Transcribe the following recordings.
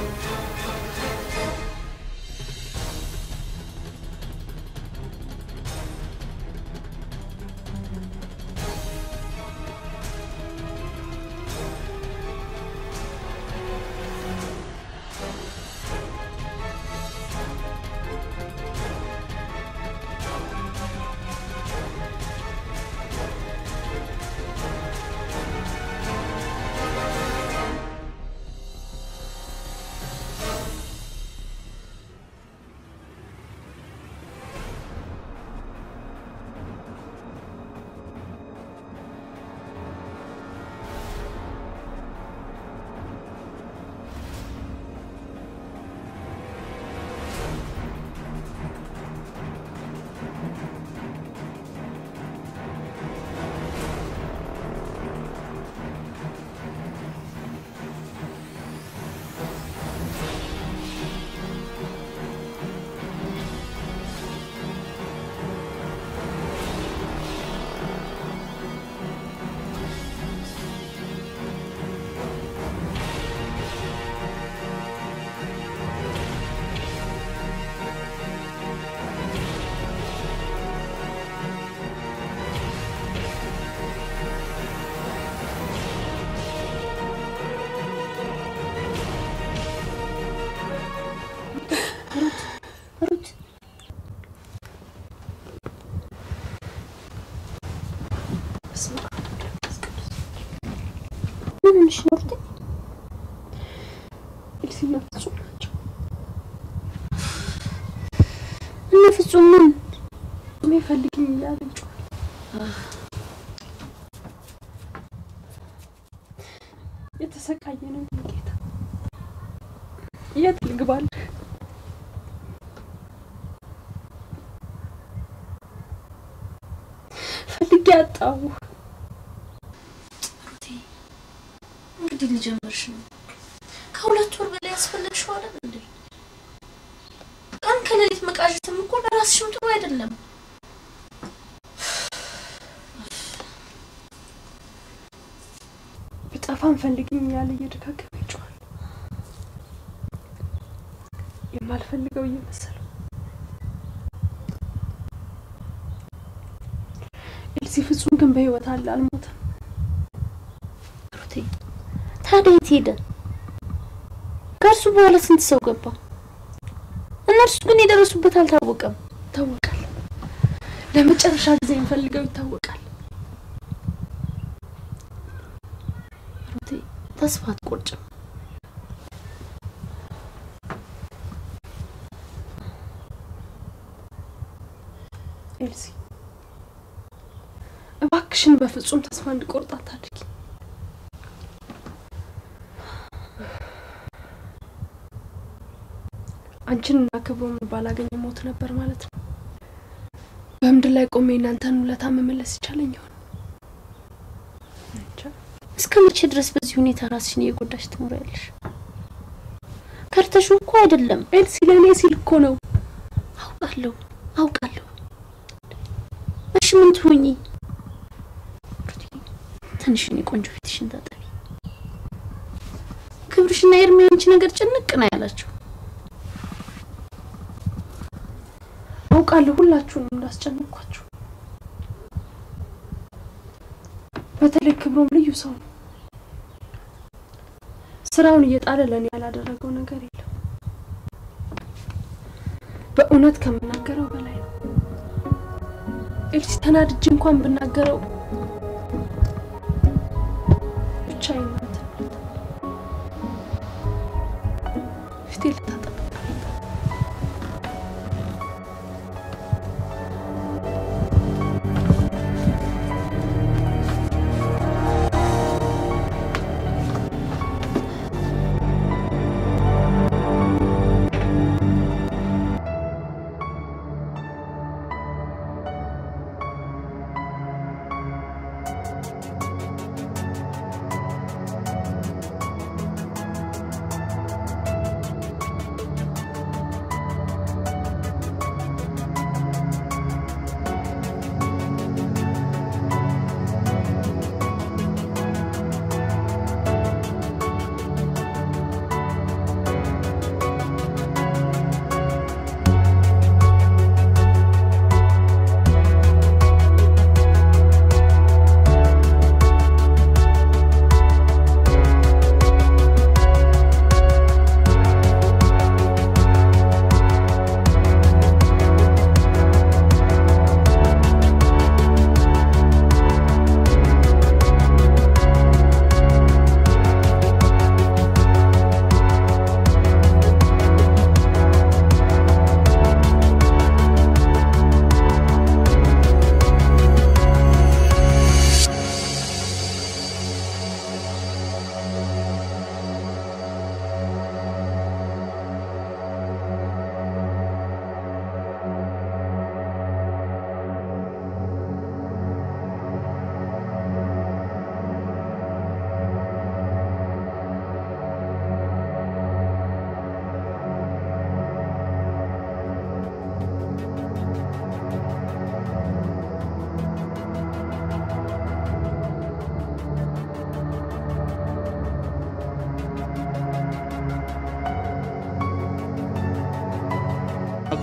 ምን ሆነሽ ነው ሩቴ? ኤልሲና ፍጹም ናቸው። እነ ፍጹም ምን እኔ ፈልግኝ እያለ ጮኸ። የተሰቃየ ነው ጌታ። የት ልግባልህ? ፈልጌ አጣሁ። ሩቴ እንግዲህ ልጀምርሽ ነው። ከሁለት ወር በላይ ያስፈለግሽው አይደል እንዴ? ቀን ከሌሊት መቃዠትም እኮ ለራስሽም ጥሩ አይደለም። ብጠፋም ፈልግኝ እያለ እየደጋገመ ይጮኻል። የማልፈልገው እየመሰለው ኤልሲ ፍጹም ግን በህይወት አለ፣ አልሞተም። ሩቴ ታዲያ የት ሄደ? ከእርሱ በኋላ ስንት ሰው ገባ? እነርሱ ግን የደረሱበት አልታወቀም። ይታወቃል። ለመጨረሻ ጊዜ የምፈልገው ይታወቃል። ሩቴ ተስፋ አትቆርጭም። ኤልሲ እባክሽን በፍጹም ተስፋ እንድቆርጥ አታድርጊ። አንቺን እና ክብሮምን ባላገኝ ሞት ነበር ማለት ነው። በምድር ላይ ቆሜ እናንተን ውለታ መመለስ ይቻለኝ ይሆን? እንጃ። እስከ መቼ ድረስ በዚህ ሁኔታ ራስሽን እየጎዳሽ ትኖሪያለሽ? ከርተሽው እኮ አይደለም። ኤልሲ ለእኔ ሲል እኮ ነው። አውቃለሁ አውቃለሁ። እሺ ምን ትሆኚ? ትንሽ እኔ ቆንጆ ፊትሽን ታጠቢ። ክብርሽና የእድሜ አንቺ ነገር ጭንቅ ነው ያላቸው። አውቃለሁ ሁላችሁንም እንዳስጨነቅኳችሁ። በተለይ ክብሮም ልዩ ሰው ነው። ስራውን እየጣለ ለእኔ ያላደረገው ነገር የለም። በእውነት ከምናገረው በላይ ነው። ኤልሲ ተናድጄ እንኳን ብናገረው ብቻዬን ነው እንትን የምለው። ፊቴ ልታጠብ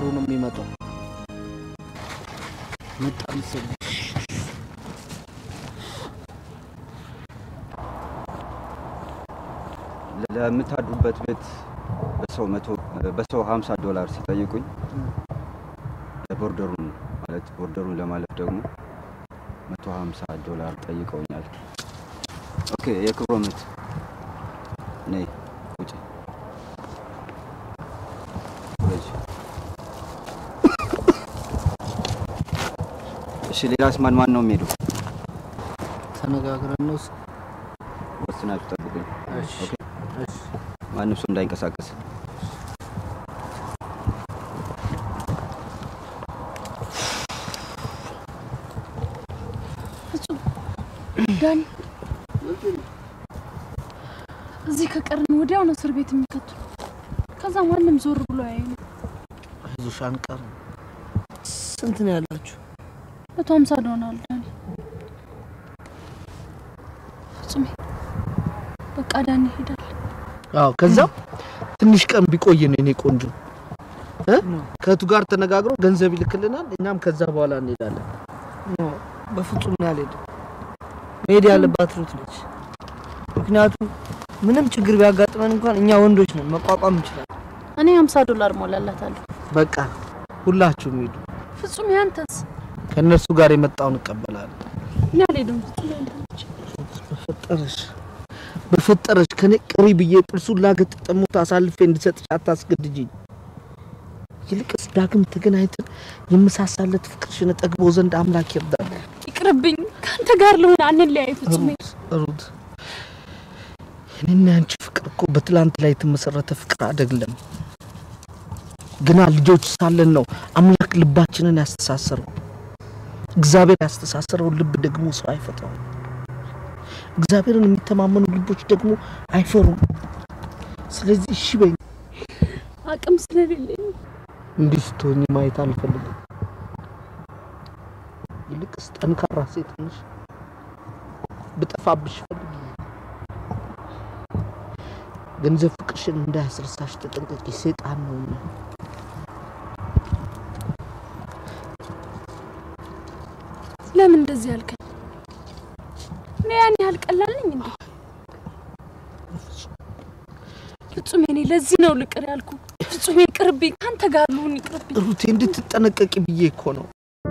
ተሳፍሮ ነው የሚመጣው። መጣ መሰለኝ። ለምታድሩበት ቤት በሰው መቶ በሰው ሀምሳ ዶላር ሲጠይቁኝ ለቦርደሩን ማለት ቦርደሩን ለማለፍ ደግሞ መቶ ሀምሳ ዶላር ጠይቀውኛል። ኦኬ የክብሮምት ነይ ውጪ ውረጅ። እሺ ሌላስ ማን ማን ነው የሚሄዱ? ተነጋግረን ነው። እስ- ወስናችሁ ጠብቁኝ። እሺ ኦኬ እሺ ማንም ሰው እንዳይንቀሳቀስ። ፍጹም ዳኒ፣ እዚህ ከቀርን ወዲያው ነው እስር ቤት የሚከቱ። ከዛ ማንም ዞር ብሎ ያዩ። አይዞሽ አንቀርም። ስንት ነው ያላችሁ? መቶ ሀምሳ ዶናል ዳኒ። ፍጹሜ በቃ ዳኒ ይሄዳል። አዎ ከዛም ትንሽ ቀን ቢቆይ ነው የኔ ቆንጆ እ ከእቱ ጋር ተነጋግሮ ገንዘብ ይልክልናል። እኛም ከዛ በኋላ እንሄዳለን። በፍጹም ነው ያልሄድም። መሄድ ያለባት ሩት ነች። ምክንያቱም ምንም ችግር ቢያጋጥመን እንኳን እኛ ወንዶች ነን፣ መቋቋም እንችላለን። እኔ ሀምሳ ዶላር ሞላላታለሁ። በቃ ሁላችሁም ሂዱ። ፍጹም ያንተስ? ከእነርሱ ጋር የመጣውን እቀበላለሁ። እኔ አልሄድም። ፍጹም ያንተ ነች። በፈጠረሽ በፈጠረሽ ከኔ ቅሪ ብዬ ጥርሱን ላገጠጠ ሞት አሳልፌ እንድሰጥሽ አታስገድጅኝ። ይልቅስ ዳግም ተገናኝተን የምሳሳለት ፍቅርሽን እጠግበው ዘንድ አምላክ ይርዳል። ይቅርብኝ። ከአንተ ጋር ልሆን አንለያይ። ፍጹሜ ሩት ሩት፣ እኔና ያንቺ ፍቅር እኮ በትላንት ላይ የተመሰረተ ፍቅር አይደለም። ግና ልጆች ሳለን ነው አምላክ ልባችንን ያስተሳሰረው። እግዚአብሔር ያስተሳሰረውን ልብ ደግሞ ሰው አይፈታውም። እግዚአብሔርን የሚተማመኑ ልቦች ደግሞ አይፈሩም። ስለዚህ እሺ በይኝ። አቅም ስለሌለኝ እንዲህ ስትሆኝ ማየት አልፈልግም። ይልቅስ ጠንካራ ሴት ነሽ። ብጠፋብሽ ፈልጊ። ገንዘብ ፍቅርሽን እንዳያስረሳሽ ተጠንቀቂ፣ ሴጣን ነውና። ለምን እንደዚህ ያልከኝ? እኔ ያን ያህል ቀላል ነኝ እንዴ? ፍጹሜ፣ እኔ ለዚህ ነው ልቅር ያልኩ። ፍጹሜ ይቅርብኝ፣ ከአንተ ጋር ልሁን፣ ይቅርብኝ። ሩቴ እንድትጠነቀቂ ብዬ እኮ ነው።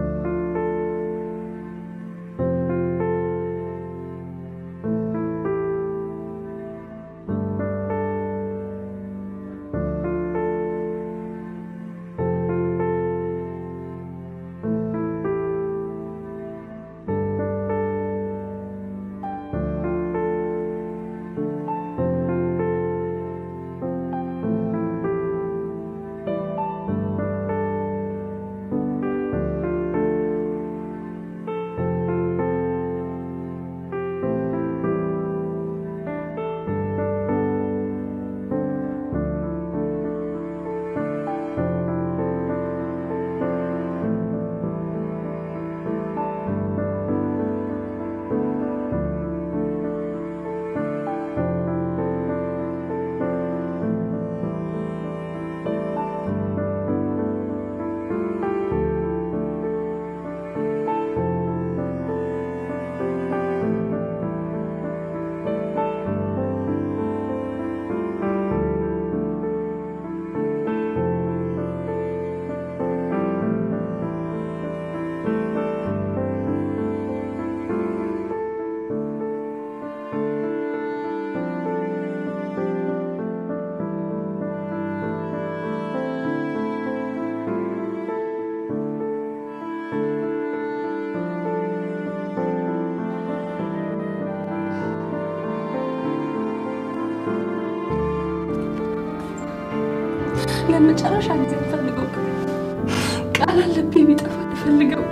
ለመጨረሻ ጊዜ ፈልገው ቃል አለብኝ ቢጠፋ ፈልገው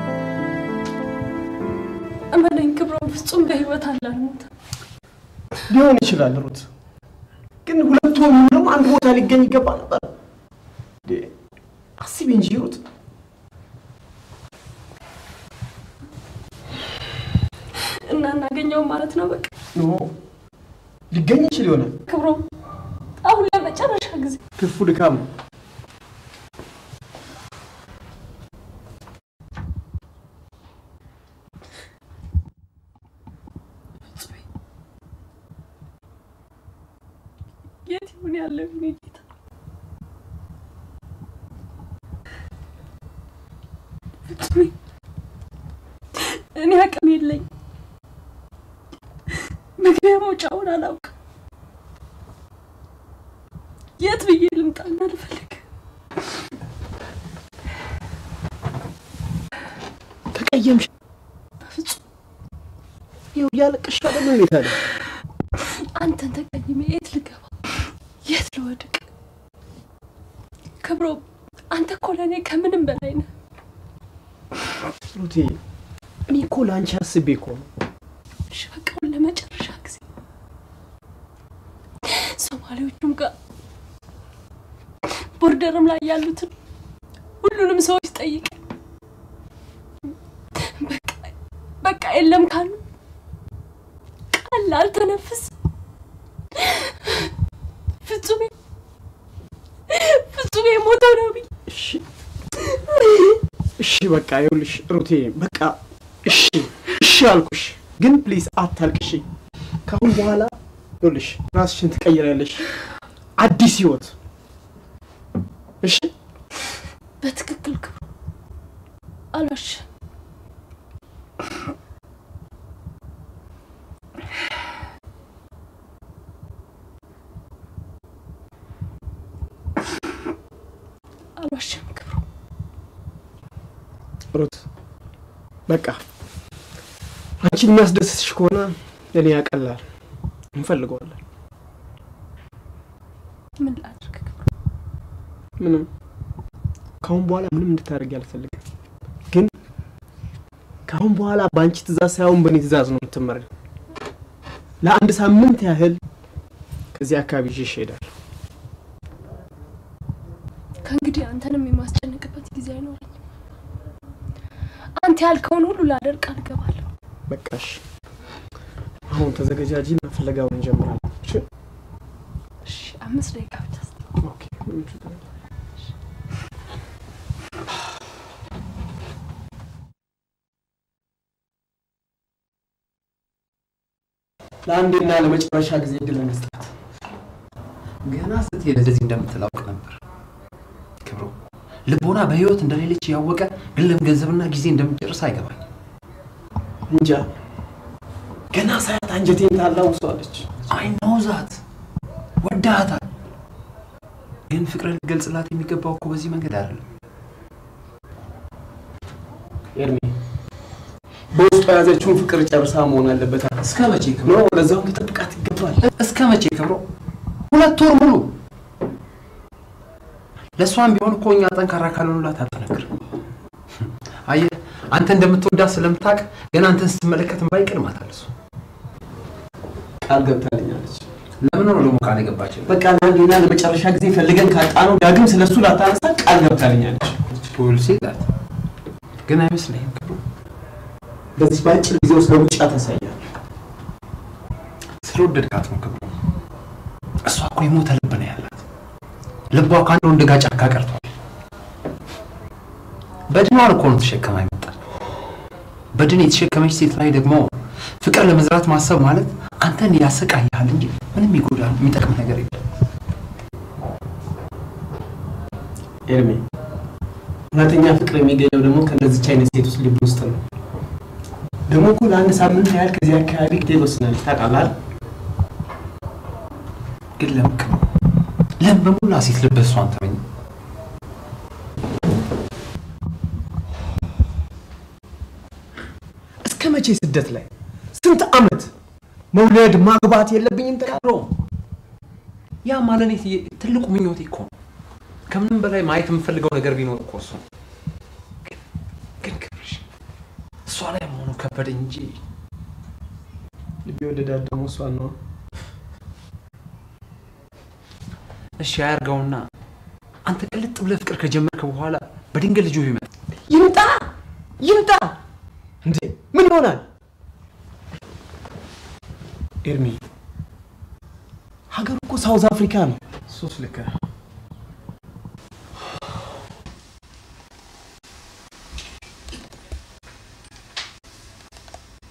እመነኝ፣ ክብሮም ፍጹም በህይወት አለ አልሞተም። ሊሆን ይችላል ሩት፣ ግን ሁለቱ ሆኑ ደግሞ አንድ ቦታ ሊገኝ ይገባ ነበር። እንዴ አስቢ እንጂ ሩት። እና እናገኘው ማለት ነው በቃ ኖ ሊገኝ ይችል ይሆናል። ክብሮም አሁን ለመጨረሻ ጊዜ ትርፉ ድካም ነው። የት ይሁን ያለው የኔ ጌታ? ፍጹሜ እኔ አቅም የለኝ፣ መግቢያ መውጫውን አላውቅም። የት ብዬ ልምጣና ልፈልግ? ተቀየምሽ? በፍጹም ይኸው እያለቀሽ አይደል እንዴ ታዲያ? አንተን ተቀይሜ የት ልገባ? የት ልወድቅ? ክብሮ አንተ እኮ ለእኔ ከምንም በላይ ነህ። ሩቴ እኔ እኮ ለአንቺ አስቤ እኮ ነው። እሺ በቃ አሁን ለመጨረሻ ጊዜ ሶማሌዎቹም ጋር ቦርደርም ላይ ያሉትን ሁሉንም ሰዎች ጠይቅ። በቃ በቃ የለም ካሉ ቃል አልተነፍስ። ፍጹሜ ፍጹሜ ሞተው ነው ብዬ እሺ እሺ፣ በቃ ይኸውልሽ ሩቴ፣ በቃ እሺ እሺ አልኩሽ፣ ግን ፕሊዝ አታልቅሺ። ከአሁን በኋላ ይኸውልሽ ራስሽን ትቀይሪያለሽ፣ አዲስ ህይወት። እሺ በትክክል ክብሩ አልዋሽም። አልዋሽም ክብሩ። ሩት፣ በቃ አንቺን የሚያስደስትሽ ከሆነ ለእኔ ያቀላል፣ እንፈልገዋለን። ምን ላድርግ ክብሩ? ምንም ከአሁን በኋላ ምንም እንድታደርጊ አልፈልግም። ግን ከአሁን በኋላ በአንቺ ትእዛዝ ሳይሆን በእኔ ትእዛዝ ነው የምትመሪው። ለአንድ ሳምንት ያህል ከዚህ አካባቢ ይዤሽ እሄዳለሁ። ከእንግዲህ አንተንም የማስጨንቅበት ጊዜ አይኖረኝም። አንተ ያልከውን ሁሉ ላደርግ አልገባለሁ። በቃሽ፣ አሁን ተዘገጃጂና ፍለጋውን እንጀምራለን። እሺ? እሺ፣ አምስት ደቂቃ ብቻ ስጠኝ። ኦኬ፣ ምንም ችግር የለም። ለአንዴና ለመጨረሻ ጊዜ እድል መስጠት ገና ስትሄድ እንደዚህ እንደምትላውቅ ነበር ክብሩ። ልቦና በህይወት እንደሌለች ያወቀ ግን ለምን ገንዘብና ጊዜ እንደምጨርስ አይገባኝ። እንጃ ገና ሳያት አንጀቴን ታላውሰዋለች። አይ ነው ዛት ወዳሃታል፣ ግን ፍቅርን ልገልጽላት የሚገባው እኮ በዚህ መንገድ አይደለም። ኤርሚ በውስጡ የያዘችውን ፍቅር ጨርሳ መሆን አለበት። እስከ መቼ ክብሮ? ኖ ለዛውም ልጠብቃት ይገባል። እስከ መቼ ክብሮ? ሁለት ወር ሙሉ ለእሷም ቢሆን እኮ እኛ ጠንካራ ካልሆኑላት አጠነክር። አየህ አንተ እንደምትወዳት ስለምታውቅ ገና አንተን ስትመለከት እምባ ይቀድማታል። እሱ ቃል ገብታልኛለች። ለምን ነው ደግሞ ቃል የገባችን? በቃ ለአንዴና ለመጨረሻ ጊዜ ፈልገን ካጣነው ዳግም ስለሱ ላታነሳ ቃል ገብታልኛለች። ፖሊሲ ይላል ግን አይመስለኝም ክብሩ። በዚህ በአጭር ጊዜ ውስጥ ለውጫ ታሳያል። ስለወደድካት ነው ክብሩ። እሷ እኮ የሞተ ልብ ነው ያላት። ልቧ ከአንድ ወንድ ጋር ጫካ ቀርቷል። በድኗን እኮ ነው ተሸከማ ይመጣል። በድን የተሸከመች ሴት ላይ ደግሞ ፍቅር ለመዝራት ማሰብ ማለት አንተን ያሰቃይሃል እንጂ ምንም ይጎዳል የሚጠቅም ነገር የለም። ኤርሚ እውነተኛ ፍቅር የሚገኘው ደግሞ ከእነዚች አይነት ሴት ውስጥ ልብ ውስጥ ነው። ደግሞ እኮ ለአንድ ሳምንት ያህል ከዚህ አካባቢ ግዴ ወስናለች። ታውቃለህ አይደል? ግን ለምን ክብሩ? ለምን በሙላ ሴት ልብ እሷን ተመኘ? እስከ መቼ ስደት ላይ ስንት ዓመት መውለድ ማግባት የለብኝም ትላለህ? ብሮ ያ ማለት እኔ ትልቁ ምኞቴ እኮ ነው። ከምንም በላይ ማየት የምፈልገው ነገር ቢኖር እኮ እሱ ነው። ግን ግን ክብርሽ እሷ ላይ መሆኑ ከበደኝ እንጂ ልቤ ወደዳት ደግሞ እሷን ነው። እሺ አያርገውና አንተ ቅልጥ ብለህ ፍቅር ከጀመርክ በኋላ በድንገት ልጁ ቢመጣ ይምጣ ይምጣ እንዴ ምን ይሆናል? ኤርሚ ሀገሩ እኮ ሳውዝ አፍሪካ ነው። ሶስት ልክ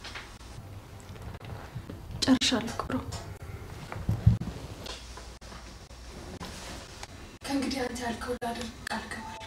ጨርሻለሁ ክብሮ። እንግዲህ አንተ ያልከው ላደርግ ቃል ገባለሁ።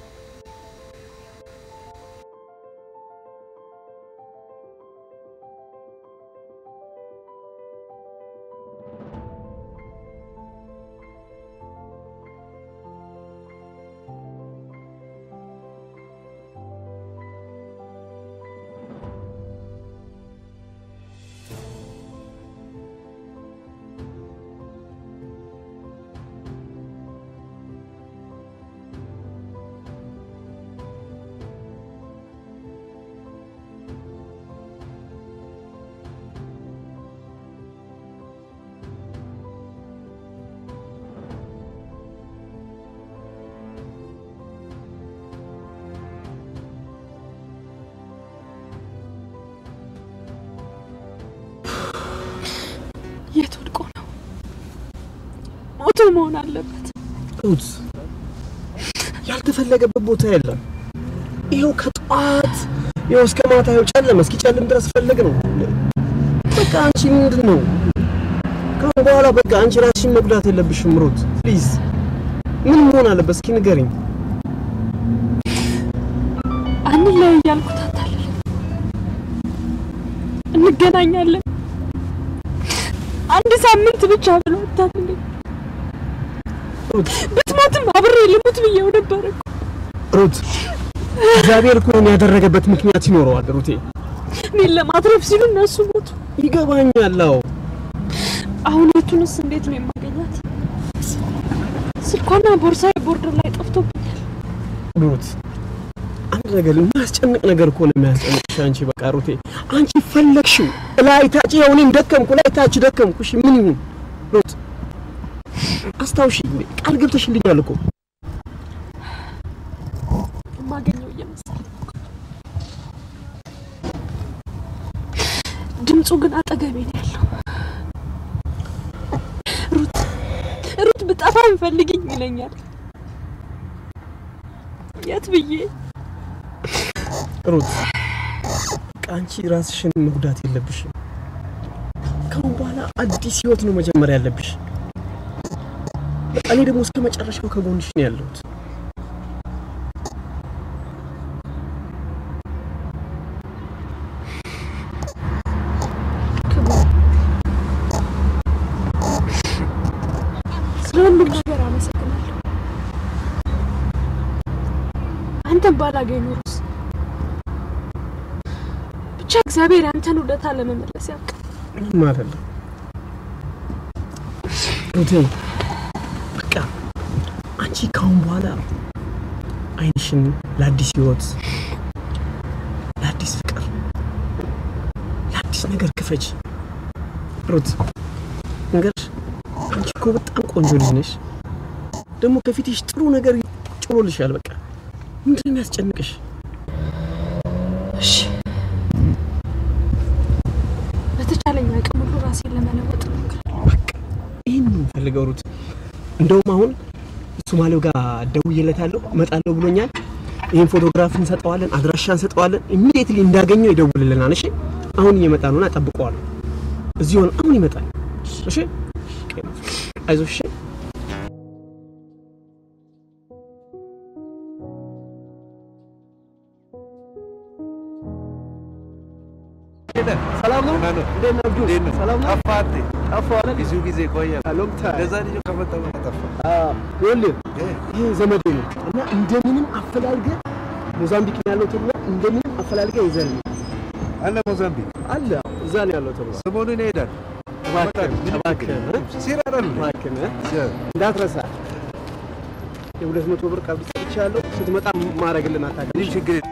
የት ወድቆ ነው? ሞቶ መሆን አለበት። ሩት ያልተፈለገበት ቦታ የለም። ይኸው ከጠዋት ይኸው እስከ ማታ ይኸው ጨለመ። እስኪጨልም ድረስ ፈለግ ነው። በቃ አንቺ ምንድን ነው ከአሁን በኋላ በቃ አንቺ ራስሽን መጉዳት የለብሽም ሩት ፕሊዝ። ምን መሆን አለበት እስኪ ንገሪኝ። አንለያይ እያልኩት አታልልም። እንገናኛለን። አንድ ሳምንት ብቻ ብሎ አታልልም። ሩት ብትሞትም አብሬ ልሙት ብዬው ነበር እኮ። ሩት እግዚአብሔር እኮ ይሄን ያደረገበት ምክንያት ይኖረዋል ሩቴ። እኔን ለማትረፍ ሲሉ እነሱ ሞቱ። ይገባኛል። አዎ አሁን የቱንስ እንዴት ነው የማገኛት? ስልኳና ቦርሳዬ ቦርደር ላይ ጠፍቶብኛል። ሩት አንድ ነገር የሚያስጨንቅ ነገር እኮ ነው የሚያስጨንቅሽ አንቺ። በቃ ሩቴ አንቺ ፈለግሽው ላይ ታች ያው እኔም ደከምኩ ላይ ታች ደከምኩ። እሺ ምን ይሁን ሩት አስታውሺ፣ ቃል ገብተሽልኛል እኮ የማገኘው እየመሰለኝ ድምፁ ግን አጠገቤ ነው ያለው። ሩት ሩት ብጠፋ ፈልግኝ ይለኛል። የት ብዬ ሩት በቃ አንቺ ራስሽን መጉዳት የለብሽም። ከአሁን በኋላ አዲስ ህይወት ነው መጀመር ያለብሽ። በቃ እኔ ደግሞ እስከ መጨረሻው ከጎንሽ ነው ያለሁት። ስለ ሁሉም ነገር አመሰግናለሁ። አንተን ባላገኝ ኖሮስ ብቻ እግዚአብሔር አንተን ውለታ ለመመለስ ያውቅ። ምንም አይደለም ሩቴ። በቃ አንቺ ካሁን በኋላ አይንሽን ለአዲስ ህይወት፣ ለአዲስ ፍቅር፣ ለአዲስ ነገር ክፈች ሩት። ነገርሽ አንቺ እኮ በጣም ቆንጆ ልጅ ነሽ። ደግሞ ከፊትሽ ጥሩ ነገር ጭሮልሻል። በቃ ምንድን ነው የሚያስጨንቅሽ? እሺ በተቻለኝ አቅም ሁሉ ራሴን ለመለወጥ እሞክራለሁ። ይህን ነው የምፈልገው ሩት። እንደውም አሁን ሶማሌው ጋር ደውዬለታለሁ እመጣለሁ ብሎኛል። ይህን ፎቶግራፍ እንሰጠዋለን፣ አድራሻ እንሰጠዋለን። ኢሚዲየትሊ እንዳገኘው ይደውልልናል። እሺ አሁን እየመጣ ነውና ጠብቀዋለሁ። እዚህ ሆነ አሁን ይመጣል። እሺ አይዞሽ። እሺ ሰላም ነው። እንዴት ነህ አብዱ? ሰላም ነው። ጠፋት። ጠፋሁ አይደል? ብዙ ጊዜ ቆየ። ሎንግ ታይም ለዛ ልጅ ከመጣ በኋላ ጠፋ። ይኸውልህ ይህ ዘመዴ ነው እና እንደምንም አፈላልገህ ሞዛምቢክ ነው ያለው ተብሎ እንደምንም አፈላልገህ ይዘህልኝ አለ ሞዛምቢክ አለ እዛ ነው ያለው ተብሎ ሰሞኑን ይሄዳል። እባክህ ምንም እባክህ ሲር አይደል? እባክህ እንዳትረሳ የሁለት መቶ ብር ቀብድ ሰጥቻለሁ። ስትመጣ ማረግልን አታውቅም። ምንም ችግር የለም።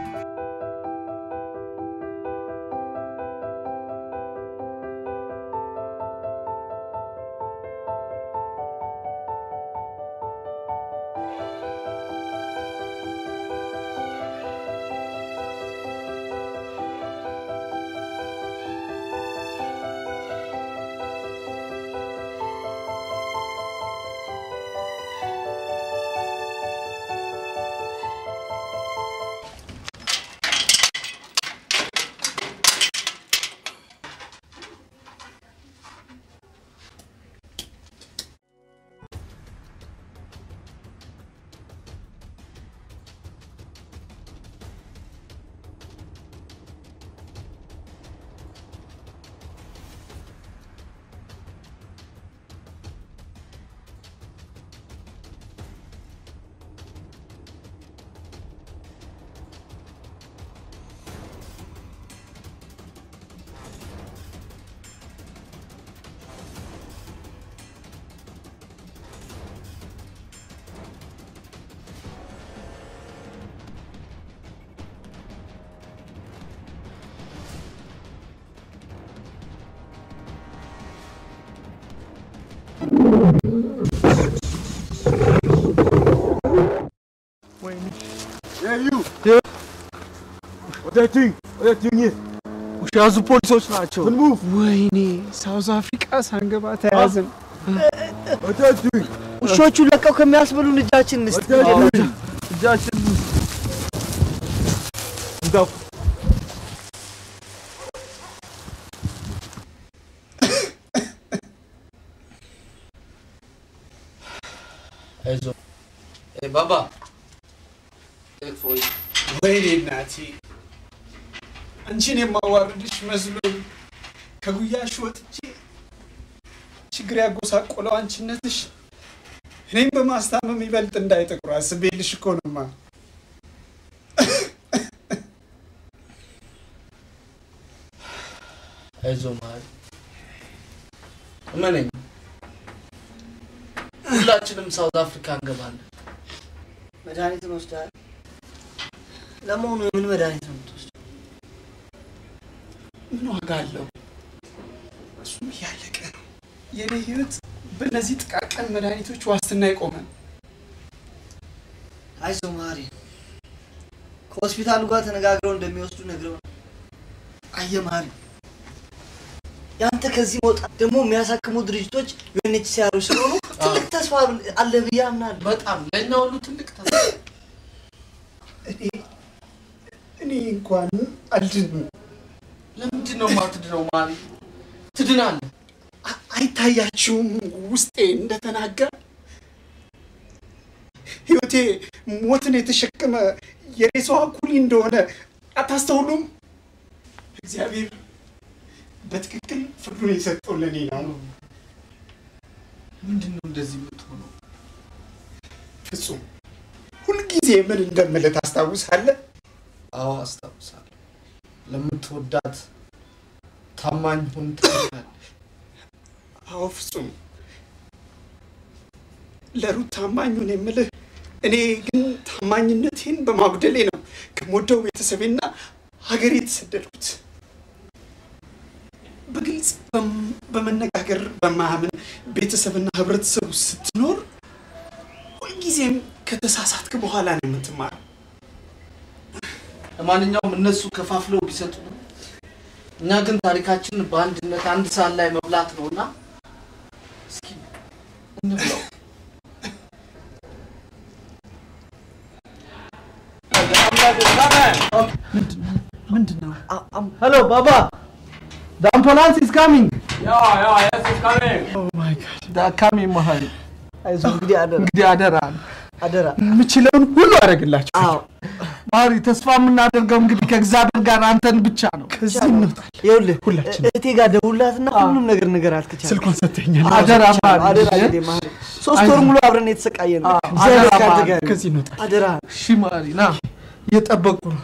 ያዙ ፖሊሶች ናቸው። ወይኔ ሳውዝ አፍሪካ ሳንገባ ተያዝን። ውሾቹ ለቀው ከሚያስበሉን እጃችን እንስጥ። እጃችን አይዞህ እ ባባ እፎይ ወይኔ እናቴ አንቺን የማዋርድሽ መስሎኝ ከጉያሽ ወጥቼ ችግር ያጎሳቆለው አንቺነትሽ እኔም በማስታመም ይበልጥ እንዳይጠቁር አስቤልሽ እኮ ነማ። አይዞህ መሀሪ እመነኝ፣ ሁላችንም ሳውዝ አፍሪካ እንገባለን። መድኃኒትን ወስደሃል? ለመሆኑ የምን መድኃኒት ነው የምትወስደው? ምን ዋጋ አለው? እሱም እያለቀ ነው። የኔ ህይወት በእነዚህ ጥቃቅን መድኃኒቶች ዋስትና የቆመ ነው። አይዞህ መሀሪ፣ ከሆስፒታሉ ጋር ተነጋግረው እንደሚወስዱ ነግረው አየህ መሀሪ፣ ያንተ ከዚህ መውጣት ደግሞ የሚያሳክሙ ድርጅቶች ዩኤንኤችሲአር ስለሆኑ ትልቅ ተስፋ አለ ብዬ አምናለሁ። በጣም ለእኛ ሁሉ ትልቅ ተስፋ እኔ እኔ እንኳን አልድንም። ለምንድን ነው የማትድነው? መሀሪ ትድናለህ። አ- አይታያችሁም ውስጤ እንደተናገረ ህይወቴ ሞትን የተሸከመ የሬሳዋ ኩሊ እንደሆነ አታስተውሉም? እግዚአብሔር በትክክል ፍርዱን የሰጠው ለእኔ ነው። ምንድን ነው እንደዚህ የምትሆነው? ፍጹም ሁልጊዜ ምን እንደምልህ ታስታውሳለህ? አዎ አስታውሳለሁ። ለምትወዳት ታማኝ ሁን ትላለህ። አዎ ፍጹም ለሩት ታማኙን የምልህ እኔ ግን ታማኝነቴን በማጉደሌ ነው ከምወደው ቤተሰቤና ሀገሬ የተሰደድኩት። በግልጽ በም- በመነጋገር በማያምን ቤተሰብና ህብረተሰብ ውስጥ ስትኖር ሁልጊዜም ከተሳሳትክ በኋላ ነው የምትማረው። ለማንኛውም እነሱ ከፋፍለው ቢሰጡ እኛ ግን ታሪካችንን በአንድነት አንድ ሰዓት ላይ መብላት ነው እና እስኪ እንብላው። ምንድን ነው? ሄሎ ባባ the ambulance is coming Yeah, yeah, yes, it's coming. oh my god the coming መሀሪ አይዞህ እንግዲህ አደራ እንግዲህ አደራ አደራ። የምችለውን ሁሉ አደርግላችሁ። አዎ መሀሪ ተስፋ የምናደርገው እንግዲህ ከእግዚአብሔር ጋር አንተን ብቻ ነው ከዚህ እንውጣለን። ይኸውልህ ሁላችንም እህቴ ጋር ደውላትና ሁሉም ነገር ንገራት ከቻልክ። ስልኳን ሰጥተኛል። አደራ መሀሪ አደራ እሺ? እንግዲህ መሀሪ፣ ሶስት ወር ሙሉ አብረን የተሰቃየ ነው። አዎ፣ እግዚአብሔር አደራ ካንተ መሀሪ፣ ጋር ይሁን። ከዚህ እንውጣለን። አደራ እሺ መሀሪ ና እየጠበቁ ነው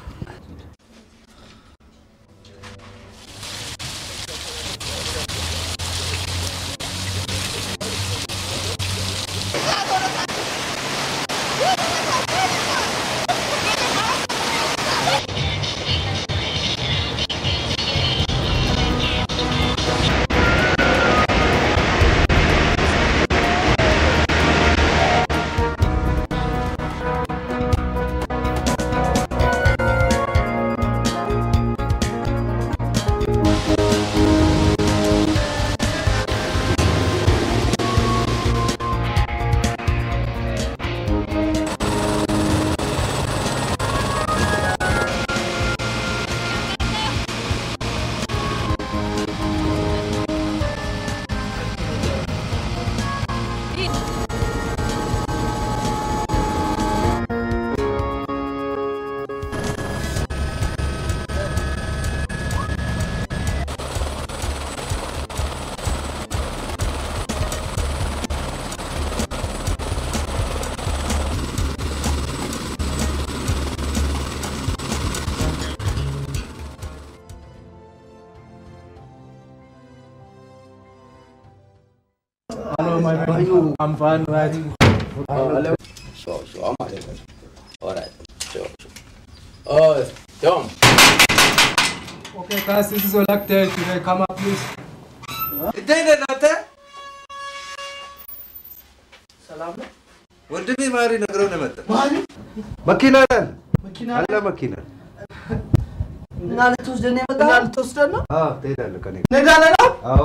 Hello, my man. I'm fine, right? Sure, sure. I'm out there. All right. Sure, sure. Oh, Tom. Okay, guys, this is Olak there. Should I come up, please? እንዴት ነህ እናንተ? ሰላም ነው? ወንድሜ ማሪ ነግረው ነው የመጣው። ማሪ መኪና ላይ መኪና አለ መኪና እና ልትወስደን ነው የመጣው? እና ልትወስደን ነው? አዎ ትሄዳለህ ከኔ ጋር። እንሄዳለን? አዎ። አዎ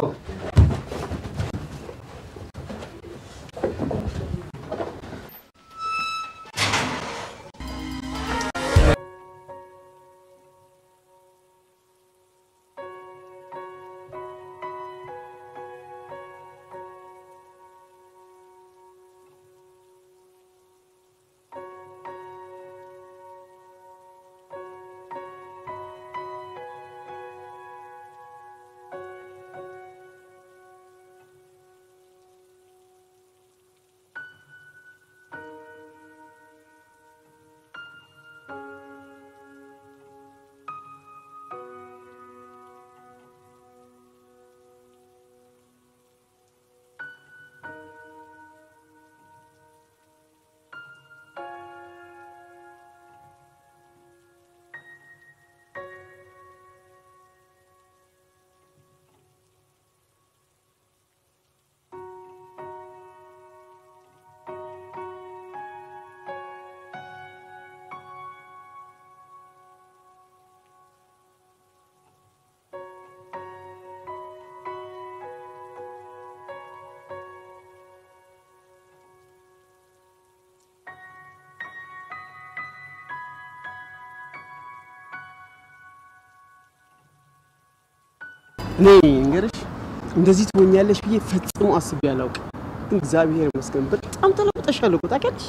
እኔ እንገርሽ እንደዚህ ትሆኛለሽ ብዬ ፈጽሞ አስቤ አላውቅም። ግን እግዚአብሔር ይመስገን በጣም ተለውጠሻል እኮ ታውቂያለሽ።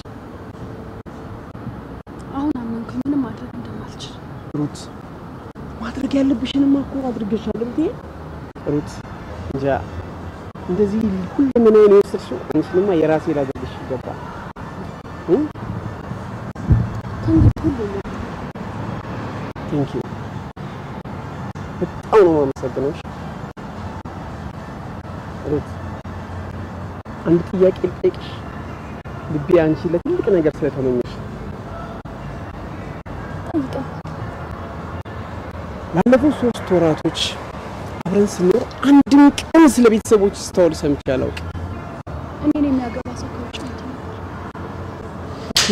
አሁን አመንኩኝ ምንም ማድረግ እንደማልችል። ሩት ማድረግ ያለብሽንማ እኮ አድርገሻል ብዬ ሩት እንጃ እንደዚህ ሁለመናዬን የወሰድሽው አንቺንማ የራሴ ላደርግሽ ይገባል። እ? ከእንግዲህ ሁሉ ነው ቴንክ ዩ በጣም ነው የማመሰግነው። እሺ? ሩት አንድ ጥያቄ ልጠይቅሽ። ልቤ አንቺ ለትልቅ ነገር ስለተመኘሽ ጠይቀኝ። ላለፉት ሶስት ወራቶች አብረን ስንኖር አንድም ቀን ስለ ቤተሰቦች ስታወል ሰምቼ አላውቅም። እኔን የሚያገባ ሰው ከውጭ መጥቶ ነበር ኦኬ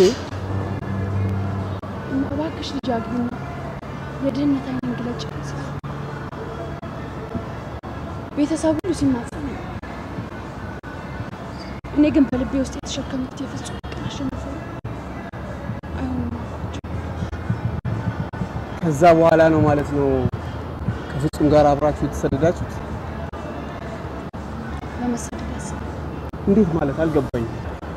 እና እባክሽ ልጅ አግቢና የድህነት አይኔን ግለጭ ስል ቤተሰብ ሁሉ ሲማጸን ነው። እኔ ግን በልቤ ውስጥ የተሸከምኩት የፍጹም ፍቅር አሸንፎ አይሆንም አልኳቸው። ከዛ በኋላ ነው ማለት ነው ከፍጹም ጋር አብራችሁ የተሰደዳችሁት? ለመሰደድ ያስብ እንዴት ማለት አልገባኝም።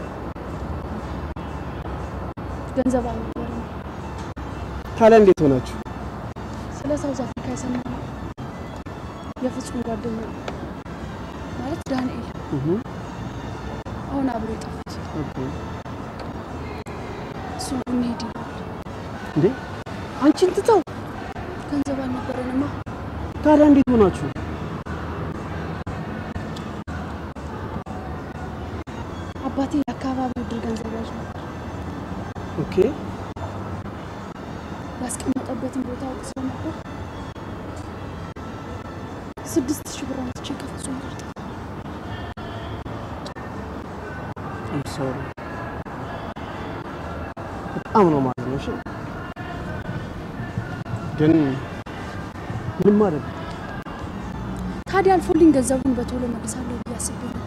ገንዘብ አልነበረም። ታዲያ እንዴት ሆናችሁ? ስለ ሳውዝ አፍሪካ የሰማነው የፍጹም ጓደኛ ማለት ዳንኤል እህ አሁን አብሮ የጠፉት ኦኬ እሱ እንሄድ ይላል። እንዴ አንቺን ትተው ገንዘብ አልነበረንማ። ታዲያ እንዴት ሆናችሁ? አባቴ የአካባቢው ድር ገንዘብ ያዥ ነበር። ኦኬ ያስቀመጠበትን ቦታ አውቅ ስለነበር ስድስት ሺህ ብር አውጥቼ ከፍጹም ጋር ጠፋ። አም ሶሪ በጣም ነው ማለት ነው። እሺ ግን ምንም ማለት ታዲያ አልፎልኝ ገንዘቡን በቶሎ መልሳለሁ ብዬ አስቤ ነበር።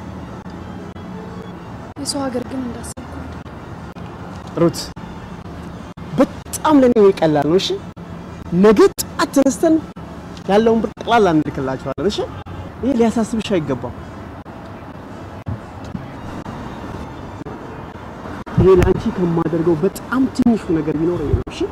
የሰው ሀገር ግን እንዳሰብኩ አይደለም። ሩት በጣም ለኔ ቀላል ነው። እሺ ነገ ጠዋት ተነስተን ያለውን ብር ጠቅላላ እንልክላችኋለን። እሺ ይሄ ሊያሳስብሽ አይገባም። ይሄ ለአንቺ ከማደርገው በጣም ትንሹ ነገር ቢኖረኝ ነው። እሺ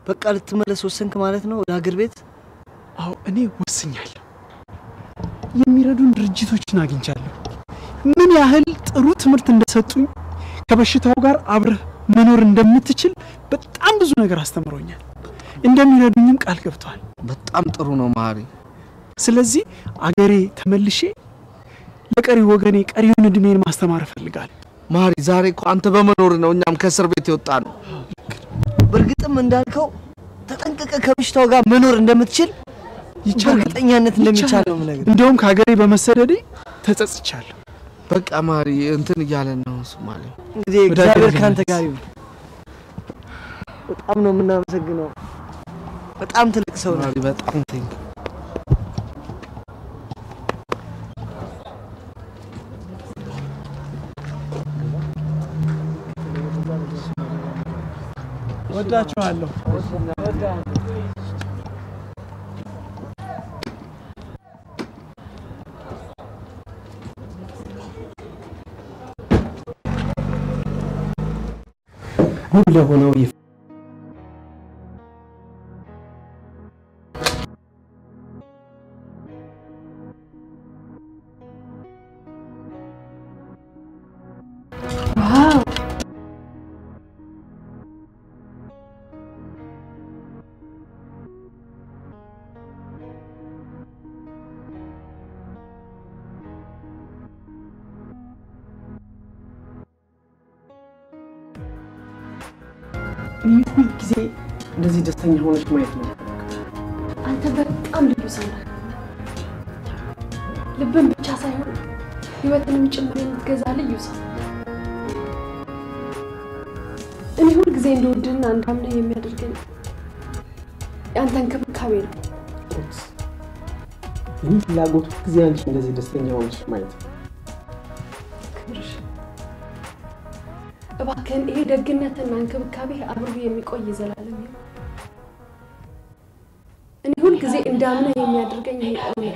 በቃ ልትመለስ ወሰንክ ማለት ነው ወደ ሀገር ቤት? አዎ እኔ ወስኛለሁ። የሚረዱን ድርጅቶችን አግኝቻለሁ። ምን ያህል ጥሩ ትምህርት እንደሰጡኝ ከበሽታው ጋር አብረህ መኖር እንደምትችል በጣም ብዙ ነገር አስተምሮኛል። እንደሚረዱኝም ቃል ገብተዋል። በጣም ጥሩ ነው ማሪ። ስለዚህ አገሬ ተመልሼ ለቀሪ ወገኔ ቀሪውን እድሜን ማስተማር እፈልጋለሁ። ማሪ ዛሬ እኮ አንተ በመኖር ነው እኛም ከእስር ቤት የወጣ ነው። በእርግጥም እንዳልከው ተጠንቅቀ ከበሽታው ጋር መኖር እንደምትችል በእርግጠኛነት እንደሚቻል ነው የምነግርህ። እንደውም ከሀገሬ በመሰደዴ ተጸጽቻለሁ። በቃ ማሪ እንትን እያለን ነው ሶማሌ። እንግዲህ እግዚአብሔር ከአንተ ጋር ይሁን። በጣም ነው የምናመሰግነው። በጣም ትልቅ ሰው ነው። ማሪ በጣም ቴንክ ወዳችኋለሁ። ውብ ለሆነው ይፍ ዋው እኔ ሁል ጊዜ እንደዚህ ደስተኛ ሆነች ማየት ነው። አንተ በጣም ልዩ ሰው ነህ። ልብን ብቻ ሳይሆን ህይወትንም ጭምር የምትገዛ ልዩ ሰው። እኔ ሁል ጊዜ እንደወድህና እንዳምነህ የሚያደርገኝ የአንተ እንክብካቤ ነው። እኔ ፍላጎት ሁል ጊዜ አንቺ እንደዚህ ደስተኛ ሆነች ማየት ነው። ክብርሽ እባክህን ይሄ ደግነትና እንክብካቤ አብሮ የሚቆይ ዘላለም ይሁን። እኔ ሁል ጊዜ እንዳምነህ የሚያደርገኝ ይሄ እውነት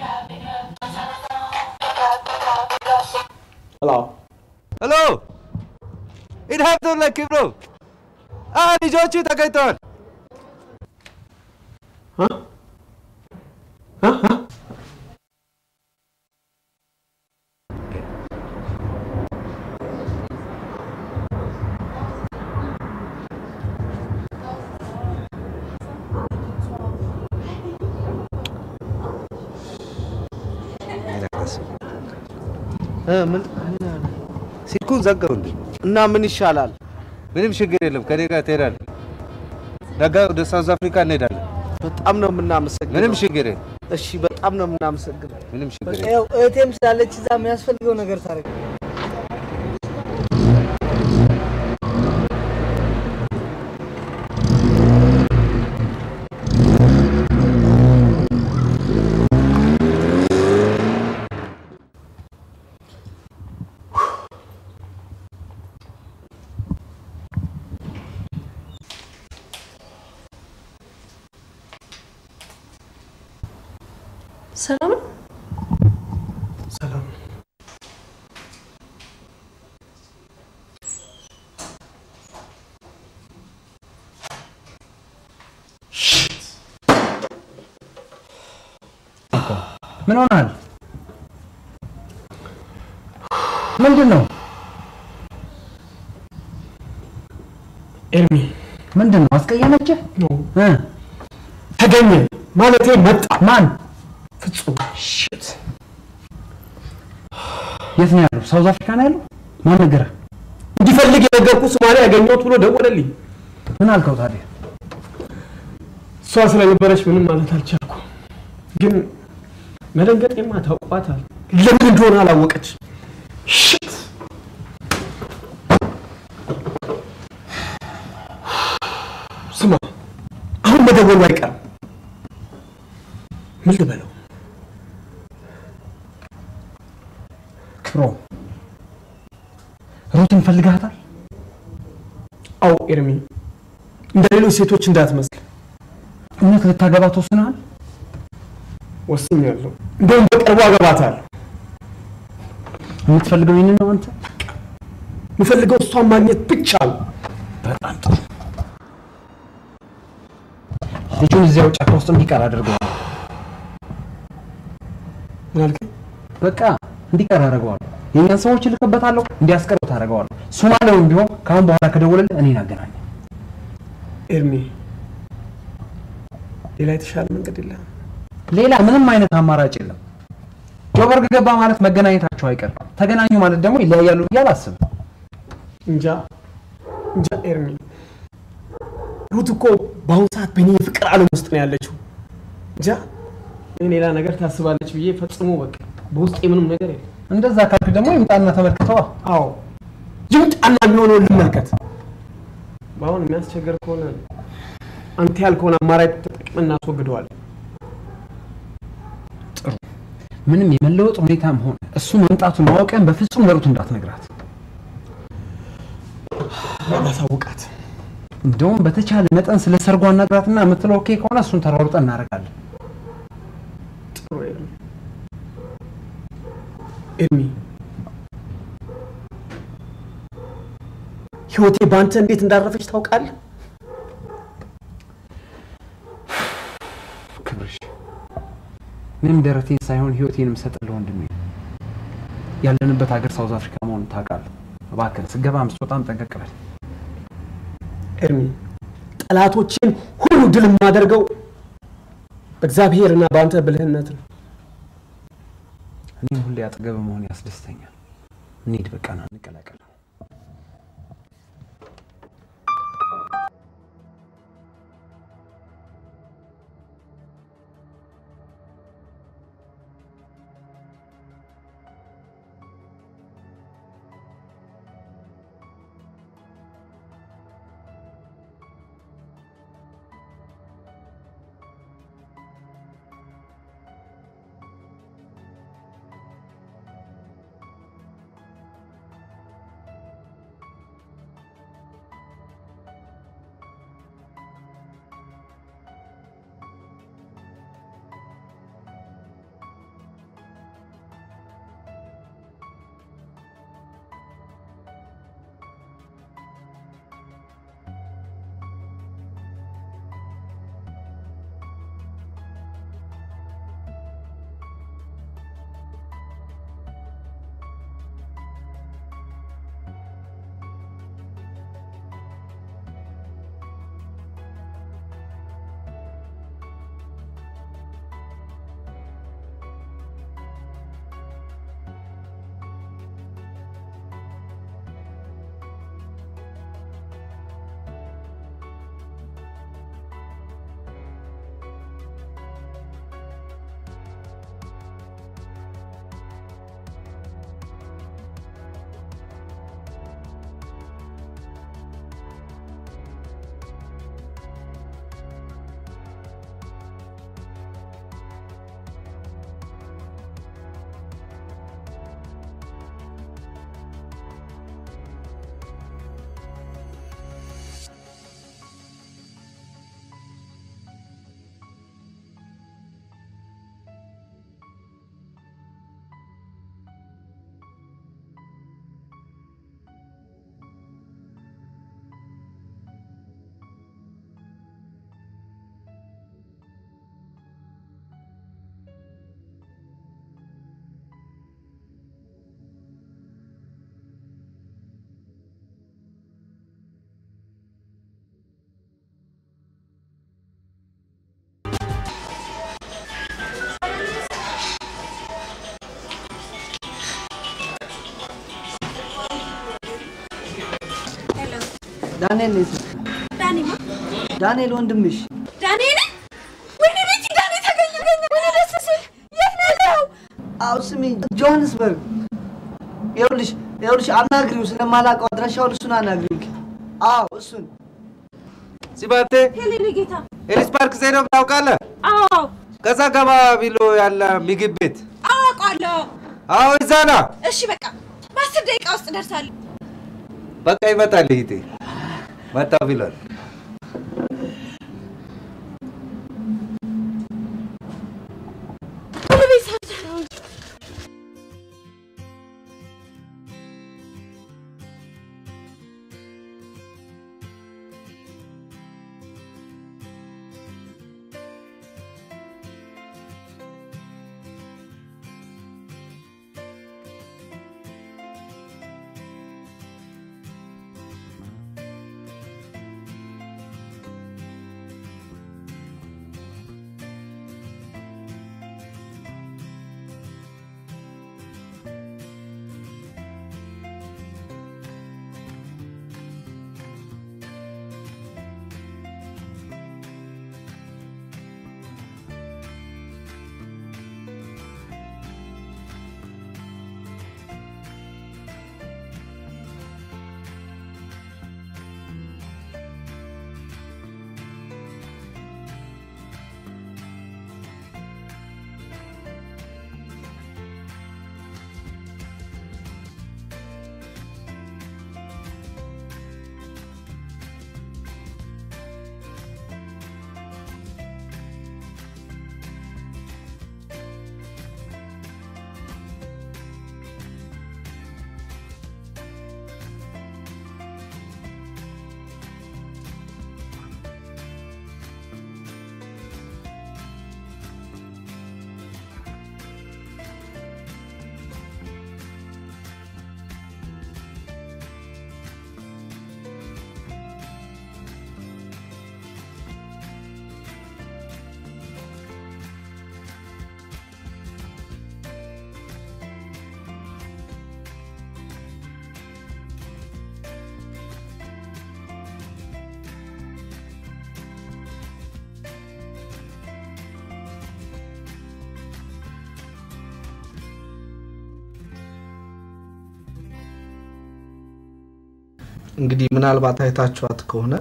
ሄሎ ሄሎ ኢድሀብቶላ ክብሮ አ ልጆቹ ተገኝተዋል። ምን ስልኩን ዘጋው እንዴ? እና ምን ይሻላል? ምንም ችግር የለም። ከኔ ጋር ትሄዳለህ። ነገ ወደ ሳውዝ አፍሪካ እንሄዳለን። በጣም ነው የምናመሰግነው። ምንም ችግር የለም። እሺ፣ በጣም ነው የምናመሰግነው። ምንም ችግር በቃ የለም። ያው እህቴም ስላለች እዛ የሚያስፈልገው ነገር ታደርግ። ሰላም ነው? ሰላም ምን ሆናል? ምንድን ነው? ኤርሚ ምንድን ነው? አስቀየመችህ? እ? ተገኘ ማለቴ መጣ። ማን? ፍጹም ሽት የት ነው ያለው? ሳውዝ አፍሪካ ነው ያለው? ማን ነገረህ? እንዲፈልግ የነገርኩ ሶማሌ ያገኘሁት ብሎ ደወለልኝ። ምን አልከው ታዲያ? እሷ ስለነበረች ምንም ማለት አልቻልኩ። ግን መደንገጤማ ታውቋታል። ለምን እንደሆነ አላወቀች። ሽት ስማ፣ አሁን መደወሉ አይቀርም። ምን ልበለው? ክብሮ ሩትን ፈልጋታል? አዎ ኤርሚ፣ እንደ ሌሎች ሴቶች እንዳትመስል እውነት ልታገባ ተወስነሃል? ወስኛለሁ። እንደውም በቅርቡ አገባታለሁ። የምትፈልገው ይህንን ነው አንተ? የምፈልገው እሷን ማግኘት ብቻ ነው። በጣም ጥሩ። ልጁን እዚያው ጫካ ውስጥ እንዲቀር አድርገዋል። ምን አልከኝ? በቃ እንዲቀር አደርገዋለሁ። የእኛን ሰዎች እልክበታለሁ፣ እንዲያስቀሩት አደርገዋለሁ። ሶማሌውም ቢሆን ከአሁን በኋላ ከደወለልህ እኔን አገናኝ። ኤርሚ ሌላ የተሻለ መንገድ የለም። ሌላ ምንም አይነት አማራጭ የለም። ጆበርግ ገባ ማለት መገናኘታቸው አይቀርም። ተገናኙ ማለት ደግሞ ይለያያሉ ብዬ አላስብም። እንጃ እንጃ ኤርሚ፣ ሩት እኮ በአሁኑ ሰዓት በእኔ የፍቅር ዓለም ውስጥ ነው ያለችው። እንጃ እኔ ሌላ ነገር ታስባለች ብዬ ፈጽሞ በቃ በውስጤ ምንም ነገር የለም። እንደዛ ካልክ ደግሞ ይምጣና ተመልክተዋ። አዎ ይምጣና የሚሆነውን ልመልከት። በአሁን የሚያስቸግር ከሆነ አንተ ያልከውን አማራጭ ተጠቅመን እናስወግደዋለን። ጥሩ። ምንም የመለወጥ ሁኔታም ሆነ እሱ መምጣቱን ማወቅን በፍጹም ለሩት እንዳትነግራት። ያሳውቃት። እንደውም በተቻለ መጠን ስለ ሰርጓ ነግራትና የምትለው ኦኬ ከሆነ እሱን ተሯሩጠን እናደርጋለን። ጥሩ ኤርሚ። ኤርሚ ህይወቴ በአንተ እንዴት እንዳረፈች ታውቃለህ? ክብርሽ እኔም ደረቴን ሳይሆን ህይወቴን የምሰጥልህ ወንድሜ ነው። ያለንበት ሀገር ሳውዝ አፍሪካ መሆኑን ታውቃለህ። እባክህን ስገባም ስትወጣም ጠንቀቅ በል። ኤርሚ ጠላቶችን ሁሉ ድል የማደርገው በእግዚአብሔርና በአንተ ብልህነት ነው። እኔም ሁሌ አጠገብ መሆን ያስደስተኛል። እንሂድ በቃ ና እንቀላቀል። ዳንኤል ነው የት- ዳኒማ ዳንኤል ወንድምሽ ዳንኤል ወይኔ ቤቲ ዳኒ ተገኘ ገኘ ወይኔ ደስ ሲል የት ነው ያለው? አው ስሚ ጆሃንስበርግ ይኸውልሽ ይኸውልሽ አናግሪው ስለማላውቀው አድራሻውን እሱን አናግሪው አዎ እሱን ሲባቴ ሄሌኒ ጌታ ኤሊስ ፓርክ ዘይነብ ታውቃለህ? አዎ ከዛ ገባ ቢሎ ያለ ምግብ ቤት አውቃለሁ። አዎ እዛ ና። እሺ በቃ በአስር ደቂቃ ውስጥ ደርሳለሁ። በቃ ይመጣል። ይሄ መጣ ቢሏል። ቶሎ ቤት ሰርተህ እንግዲህ ምናልባት አይታችኋት ከሆነ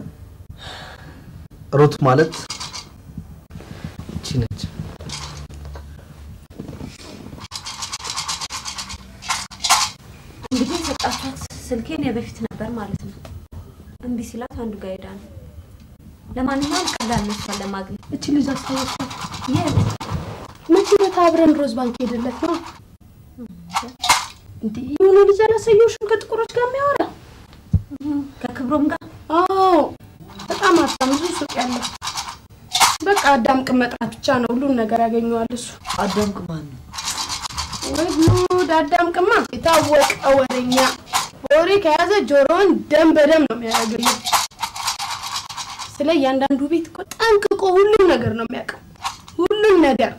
ሩት ማለት እቺ ነች። እንግዲህ የሰጣችኋት ስልኬን የበፊት ነበር ማለት ነው። እምቢ ሲላት አንዱ ጋር ሄዳ ነው። ለማንኛውም ቀላል ነው እሷን ለማግኘት። እቺ ልጅ አስታወስኳት። የት መቼ ዕለት አብረን ሮዝ ባንክ ሄደለት ነው እንዴ? የሆነ ልጅ አላሳየሁሽም? ከጥቁሮች ጋር የሚያወራ ከክብሮም ጋር? አዎ፣ በጣም ሀብታም ብዙ ሱቅ ያለው። በቃ አዳም ቅም መጥራት ብቻ ነው፣ ሁሉን ነገር ያገኘዋል እሱ። አዳም ቅማን ነው ወይ ጉድ! አዳም ቅማ የታወቀ ወሬኛ፣ ወሬ ከያዘ ጆሮውን ደም በደም ነው የሚያደርግልን። ስለ እያንዳንዱ ቤት እኮ ጠንቅቆ ሁሉም ነገር ነው የሚያውቀው፣ ሁሉም ነገር።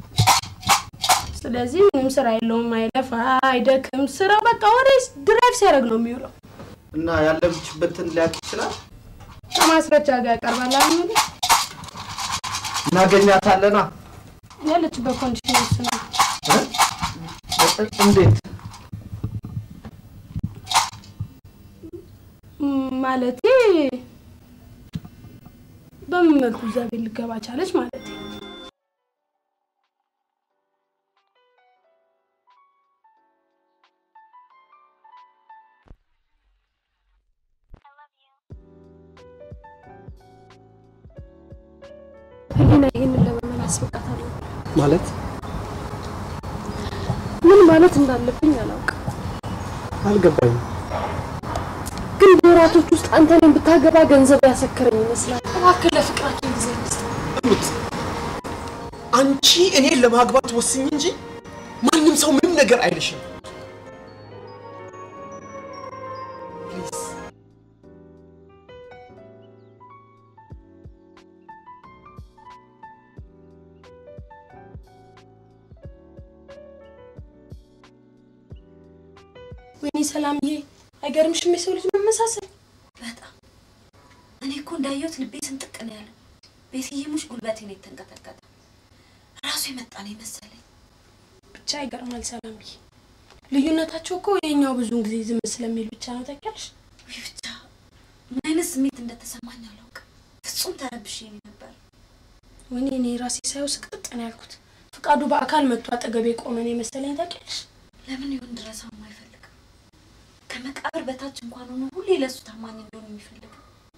ስለዚህ ምንም ስራ የለውም፣ አይለፋ አይደክም። ስራው በቃ ወሬ ድራይቭ ሲያደርግ ነው የሚውለው። እና ያለችበትን ሊያውቅ ይችላል። ከማስረጃ ጋር ያቀርባል። አሁን እናገኛታለና ያለችበት ኮንዲሽን ይወስናል። እንዴት ም- ማለቴ በምን መልኩ እዛ ቤት ልገባ ቻለች ማለት ህሊና ይህንን ለመመለስ ብቃት አለ ማለት ምን ማለት እንዳለብኝ አላውቅም። አልገባኝም። ግን በወራቶች ውስጥ አንተ እኔን ብታገባ ገንዘብ ያሰከረኝ ይመስላል። እባክህ ለፍቅራችን ጊዜ እንስጥ። ሩት አንቺ እኔን ለማግባት ወስኝ እንጂ ማንም ሰው ምንም ነገር አይልሽም። ወይኔ ሰላምዬ፣ አይገርምሽም የሰው ልጅ መመሳሰል? በጣም እኔ እኮ እንዳየሁት ልቤ ስንጥቅ ነው ያለ። ቤትዬ ሙሽ ጉልበቴ ነው የተንቀጠቀጠ። ራሱ የመጣ ነው የመሰለኝ። ብቻ ይገርማል ሰላምዬ። ልዩነታቸው እኮ የኛው ብዙውን ጊዜ ዝም ስለሚል ብቻ ነው ታውቂያለሽ። ውይ ብቻ ምን አይነት ስሜት እንደተሰማኝ አላውቅም። ፍጹም ተረብሼ ነው ነበር። ወይኔ እኔ ራሴ ሳየው ስቅጥጥ ነው ያልኩት። ፍቃዱ በአካል መጥቶ አጠገቤ ቆመን የመሰለኝ ታውቂያለሽ። ለምን ይሁን ድረሰው አይፈልግም። ከመቃብር በታች እንኳን ሆኖ ሁሌ ለእሱ ታማኝ እንደሆነ የሚፈልግ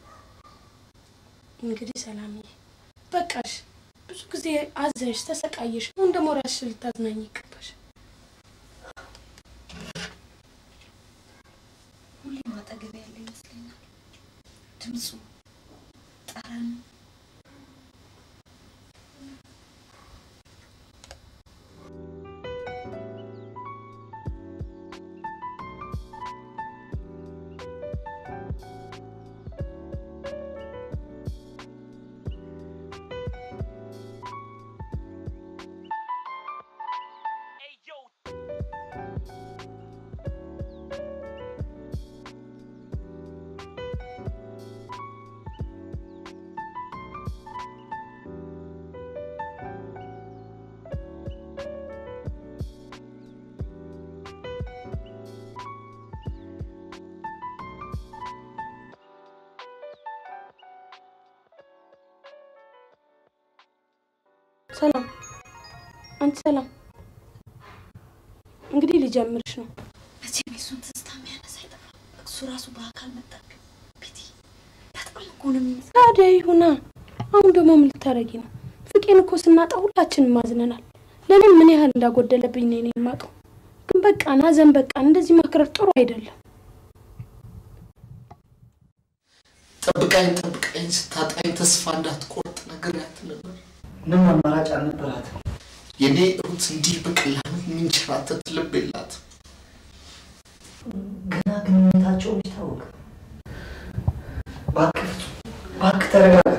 እንግዲህ ሰላምዬ በቃሽ። ብዙ ጊዜ አዘንሽ፣ ተሰቃየሽ። አሁን ደግሞ ራስሽ ልታዝናኝ ይገባሽ። ሁሌም አጠገቤ ያለ ይመስለኛል። ድምፁ፣ ጠረኑ ሰላም፣ አንቺ ሰላም፣ እንግዲህ ሊጀምርሽ ነው። መቼም የሱን ትዝታ የሚያነሳ አይጠፋም። እሱ ራሱ በአካል መጣብኝ። ቤቲ በጣም እኮ ነው የሚመስለው። ታዲያ ይሁና። አሁን ደግሞ ምን ልታረጊ ነው? ፍቄን እኮ ስናጣ ሁላችንም ማዝነናል። ለእኔም ምን ያህል እንዳጎደለብኝ ነው እኔ የማውቀው። ግን በቃ ናዘን፣ በቃ እንደዚህ ማክረር ጥሩ አይደለም። ጠብቃኝ ጠብቃኝ ስታጣኝ ተስፋ እንዳትቆርጥ ነግሬያት ነበር። ምንም አማራጭ አልነበራትም። የኔ ሩት እንዲህ በቀላሉ የሚንሸራተት ልብ የላት። ገና ግንኙነታቸው ይታወቅ። እባክህ ፍጹም፣ እባክህ ተረጋጋ።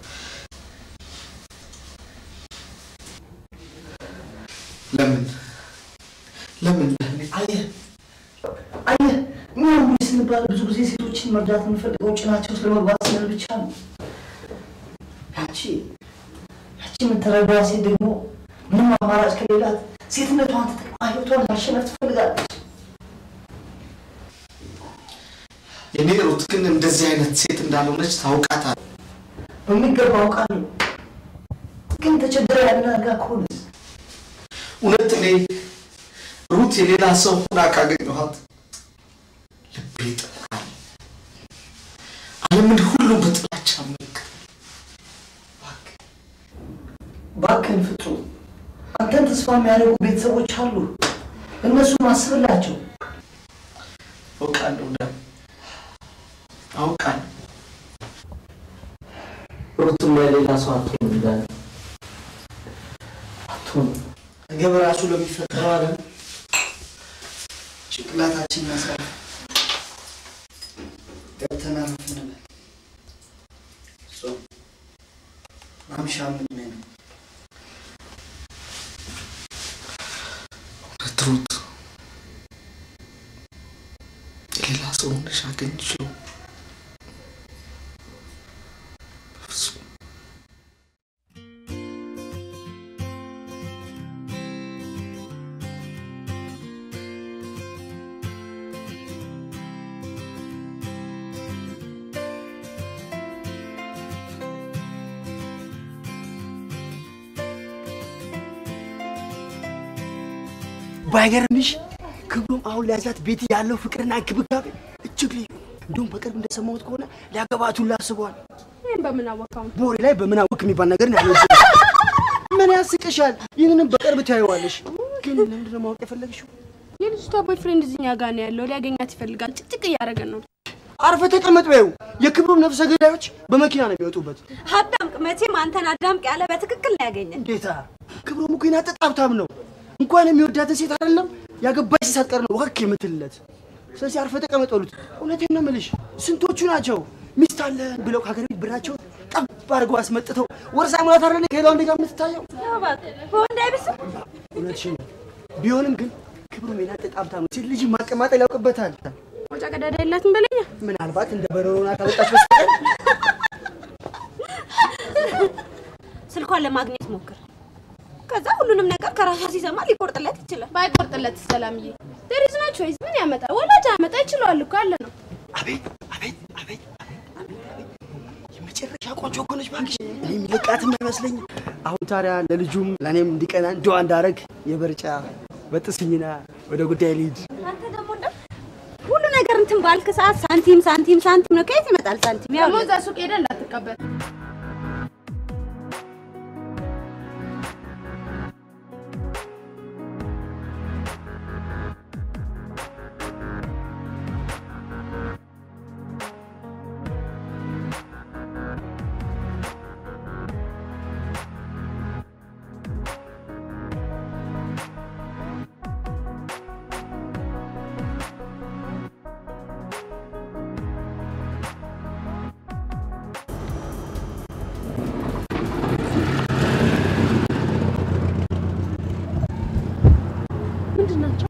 ለምን ለምን ለእኔ አየህ አየህ፣ እኛ ወንዶች ስንባል ብዙ ጊዜ ሴቶችን መርዳት የምንፈልገው ጭናቸው ስለመግባት ስንል ብቻ ነው። ያቺ ያቺ የምትረዳዋ ሴት ደግሞ ምንም አማራጭ ከሌላት ሴትነቷን ተጠቅማ ህይወቷን ማሸነፍ ትፈልጋለች። እኔ ሩት ግን እንደዚህ አይነት ሴት እንዳልሆነች ታውቃታል። በሚገባ አውቃለሁ። ግን ተቸግረ ያለን አድርጋ ከሆነስ እውነት እኔ ሩት የሌላ ሰው ሆና ካገኘኋት ልቤ ይጠፋል። ዓለምን ሁሉ በጥላቻ መልክ እባክህን ፍጹም፣ አንተን ተስፋ የሚያደርጉ ቤተሰቦች አሉ። እነሱን አስብላቸው። አውቃለሁ ደም አውቃለሁ። ሩትም የሌላ ሰው አትሆን እንዳለ አትሆን ነገ በራሱ ለሚፈጠረው ዓለም ጭንቅላታችን ያሳል ገብተን አረፍ እንበል። ጾም ማምሻ ምን ነው? እውነት ሩት የሌላ ሰው ሆነሽ አገኝቼው በፍጹም ባይገርምሽ ክብሮም አሁን ሊያዛት ቤት ያለው ፍቅርና እንክብካቤ እጅግ ልዩ ነው። እንዲሁም በቅርብ እንደሰማሁት ከሆነ ሊያገባት ሁላ አስበዋል። ይህን በምን አወቃው? በወሬ ላይ በምን አወቅ የሚባል ነገር ነው ያለው። ምን ያስቅሻል? ይህንንም በቅርብ ታየዋለሽ። ግን ለምንድን ነው ማወቅ የፈለግሽው? የልጅቷ ቦይፍሬንድ እዚኛ ጋር ነው ያለው። ሊያገኛት ይፈልጋል። ጭቅጭቅ እያደረገን ነው። አርፈ ተቀመጥ በይው። የክብሮም ነፍሰ ገዳዮች በመኪና ነው የሚወጡበት። አዳምቅ፣ መቼም አንተን አዳምቅ ያለ በትክክል ነው ያገኘን። እንዴታ! ክብሮም እኮ የናጠጥ ሀብታም ነው። እንኳን የሚወዳትን ሴት አይደለም ያገባች ሴት ሳትቀር ነው ወክ የምትልለት። ስለዚህ አርፈ ተቀመጥ በሉት። እውነቴን ነው የምልሽ። ስንቶቹ ናቸው ሚስት አለን ብለው ከሀገር ቤት ብራቸውን ጠብ አድርገው አስመጥተው ወርሳ ሙላት አይደለ ከሌላ ወንድ ጋር የምትታየው። በወንድ አይብስም። እውነትሽን ነው። ቢሆንም ግን ክብሮም የናጠጥ ሀብታም ነው። ሴት ልጅ ማቀማጠል ያውቅበታል። መውጫ ቀዳዳ የላትም በለኛ። ምናልባት እንደ በረሮና ካመጣች በስተቀር ስልኳን ለማግኘት ሞክር። ከዛ ሁሉንም ነገር ከራሷ ሲሰማ ሊቆርጥለት ይችላል። ባይቆርጥለት ሰላምዬ ዴሪዝ ናች ወይስ ምን ያመጣ? ወላጅ አመጣ ይችለዋል እኮ ያለ ነው። የመጨረሻ ቆንጆ እኮ ነች እባክሽ። እኔ የሚለቃትም አይመስለኝም። አሁን ታዲያ ለልጁም ለእኔም እንዲቀና እንደዋ እንዳረግ የበርጫ በጥስኝና ወደ ጉዳይ ልሂድ። አንተ ደግሞ እንደው ሁሉ ነገር እንትን ባልክ ሰዓት ሳንቲም ሳንቲም ሳንቲም ነው። ከየት ይመጣል ሳንቲም? ያው ደግሞ እዛ ሱቅ ሄደህ እንዳትቀበል። ምንድን ናቸው?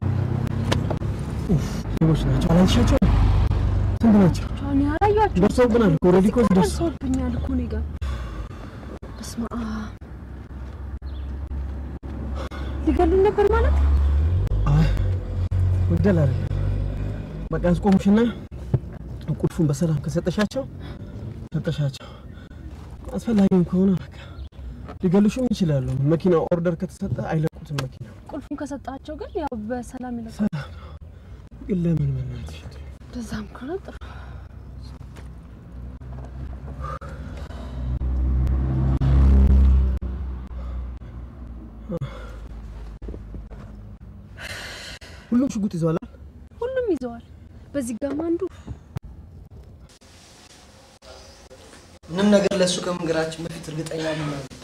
ሌቦች ናቸው። አላልሻቸው? ስንት ናቸው? እኔ አላየኋቸውም። ደርሰውብናል እኮ ኦልሬዲ እኮ ደርሰው ደርሰውብኛል እኮ እኔ ጋር። በስመ አብ ሊገሉኝ ነበር ማለት አይ መግደል አይደለም። በቃ ያስቆሙሽና ቁልፉን በሰላም ከሰጠሻቸው ሰጠሻቸው። አስፈላጊም ከሆነ በቃ ሊገሉሽም ይችላሉ። መኪናው ኦርደር ከተሰጠ አይለቁትም። መኪና ቁልፉን ከሰጣቸው ግን ያው በሰላም ይለቃል። ሰላም ነው። ግን ለምን መናትሽ በዛም ከሆነ ጥሩ። ሁሉም ሽጉጥ ይዘዋል። ሁሉም ይዘዋል። በዚህ ጋማ አንዱ ምንም ነገር ለእሱ ከመንገራችን በፊት እርግጠኛ መሆን አለብን።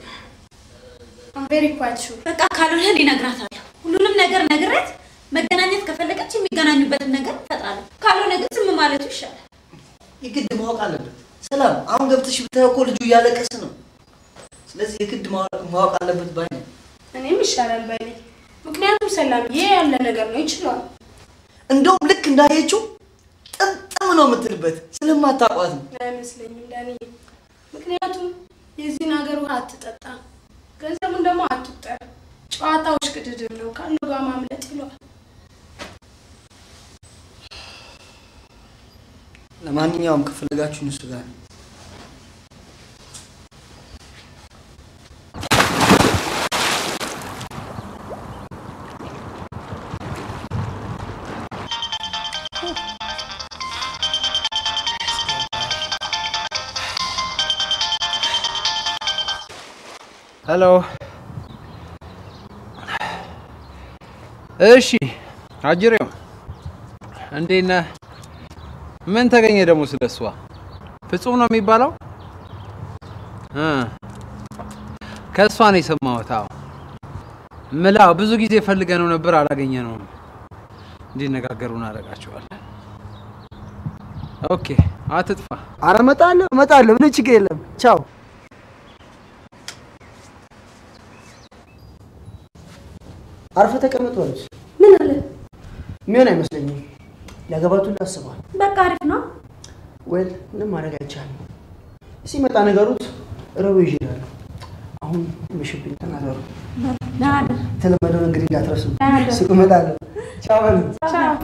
ቬሪ ኳይት ሹር በቃ ካልሆነ እኔ እነግራታለሁ። ሁሉንም ነገር ነግሬት መገናኘት ከፈለገች የሚገናኙበትን ነገር እፈጥራለሁ። ካልሆነ ግን ዝም ማለቱ ይሻላል። የግድ ማወቅ አለበት። ሰላም፣ አሁን ገብተሽ ብታየው እኮ ልጁ እያለቀሰ ነው። ስለዚህ የግድ ማወቅ ማወቅ አለበት ባይ ነኝ። እኔም ይሻላል በእኔ ምክንያቱም ሰላምዬ ያለ ነገር ነው ይችላል። እንደውም ልክ እንዳየችው ጥምጥም ነው የምትልበት ስለማታውቋት ነው። አይመስለኝም ዳኒ። ምክንያቱም የዚህን ሀገር ውሃ አትጠጣም፣ ገንዘቡን ደግሞ አትቁጠር። ጨዋታዎች ቅድድም ነው፣ ካለው ጋር ማምለጥ ይለዋል። ለማንኛውም ከፈለጋችሁን እሱ ጋር ነው። ሄሎ። እሺ አጅሬው እንዴት ነህ? ምን ተገኘ ደግሞ ስለሷ? ፍጹም ነው የሚባለው? እ ከእሷ ነው የሰማሁት። አዎ ምላ ብዙ ጊዜ ፈልገ ነው ነበር አላገኘ ነው። እንዲነጋገሩ እናደርጋቸዋለን። ኦኬ አትጥፋ። አረ እመጣለሁ እመጣለሁ፣ ምንም ችግር የለም። ቻው። አርፈ ተቀመጥ በሉት። ምን አለ? የሚሆን አይመስለኝም። ሊያገባት ሁሉ አስቧል። በቃ አሪፍ ነው። ወል ምንም ማድረግ አይቻልም። ሲመጣ ነገሩት ረቡ ይዤዳሉ። አሁን ምሽብኝ፣ ተናገሩ። ደህና እደር። የተለመደውን እንግዲህ እንዳትረሱ። ደህና እደር። ሱቅ እመጣለሁ። ቻው በሉ። ቻው።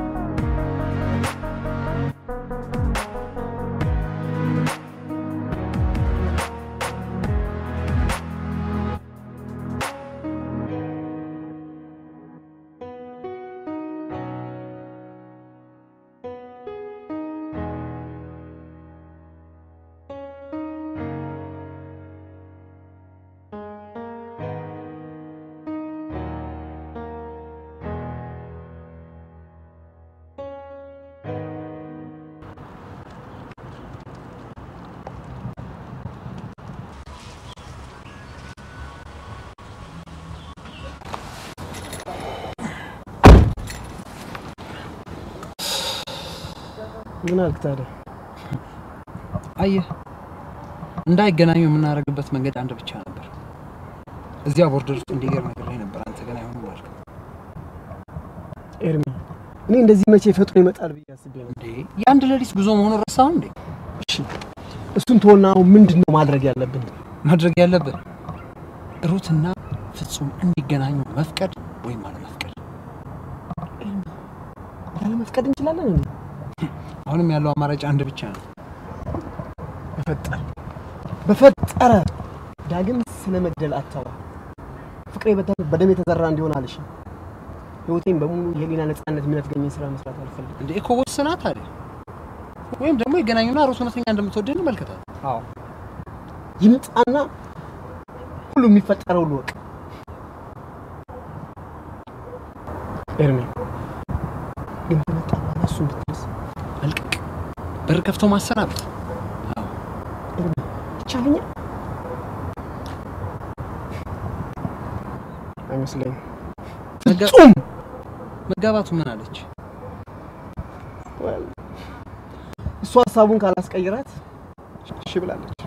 ምን አልክ ታዲያ? አየህ እንዳይገናኙ የምናደርግበት መንገድ አንድ ብቻ ነበር። እዚያ ቦርደር ውስጥ እንዲገር ነገር ላይ ነበር። አንተ ግን አይሆንም አልክ። ኤርሚ፣ እኔ እንደዚህ መቼ ፈጥኖ ይመጣል ብዬ አስቤ ነው። እንዴ የአንድ ሌሊት ጉዞ መሆኑን ረሳኸው እንዴ? እሺ እሱን ተወና፣ አሁን ምንድን ነው ማድረግ ያለብን? ማድረግ ያለብን ሩትና ፍጹም እንዲገናኙ መፍቀድ ወይም አለመፍቀድ። ያለመፍቀድ እንችላለን እንዴ? አሁንም ያለው አማራጭ አንድ ብቻ ነው። በፈጠረ በፈጠረ ዳግም ስለ መግደል አታውራ። ፍቅሬ በተ- በደም የተዘራ እንዲሆን አልሽ። ህይወቴን በሙሉ የህሊና ነፃነት የሚነፍገኝን ስራ መስራት አልፈልግም። እንዴ እኮ ወስና ታዲያ ወይም ደግሞ ይገናኙና ሩት እውነተኛ እንደምትወደድ እንመልከታል። አዎ ይምጣና ሁሉ የሚፈጠረው ልወቅ። ኤርሚ ግን ከመጣ በኋላ እሱን ብትደርስ መልቀቅ፣ በር ከፍቶ ማሰናበት ኤርሚ ይቻለኛል አይመስለኝም። ፍጹም መጋባቱ ምን አለች? Well, እሱ ሀሳቡን ካላስቀይራት እሺ ብላለች።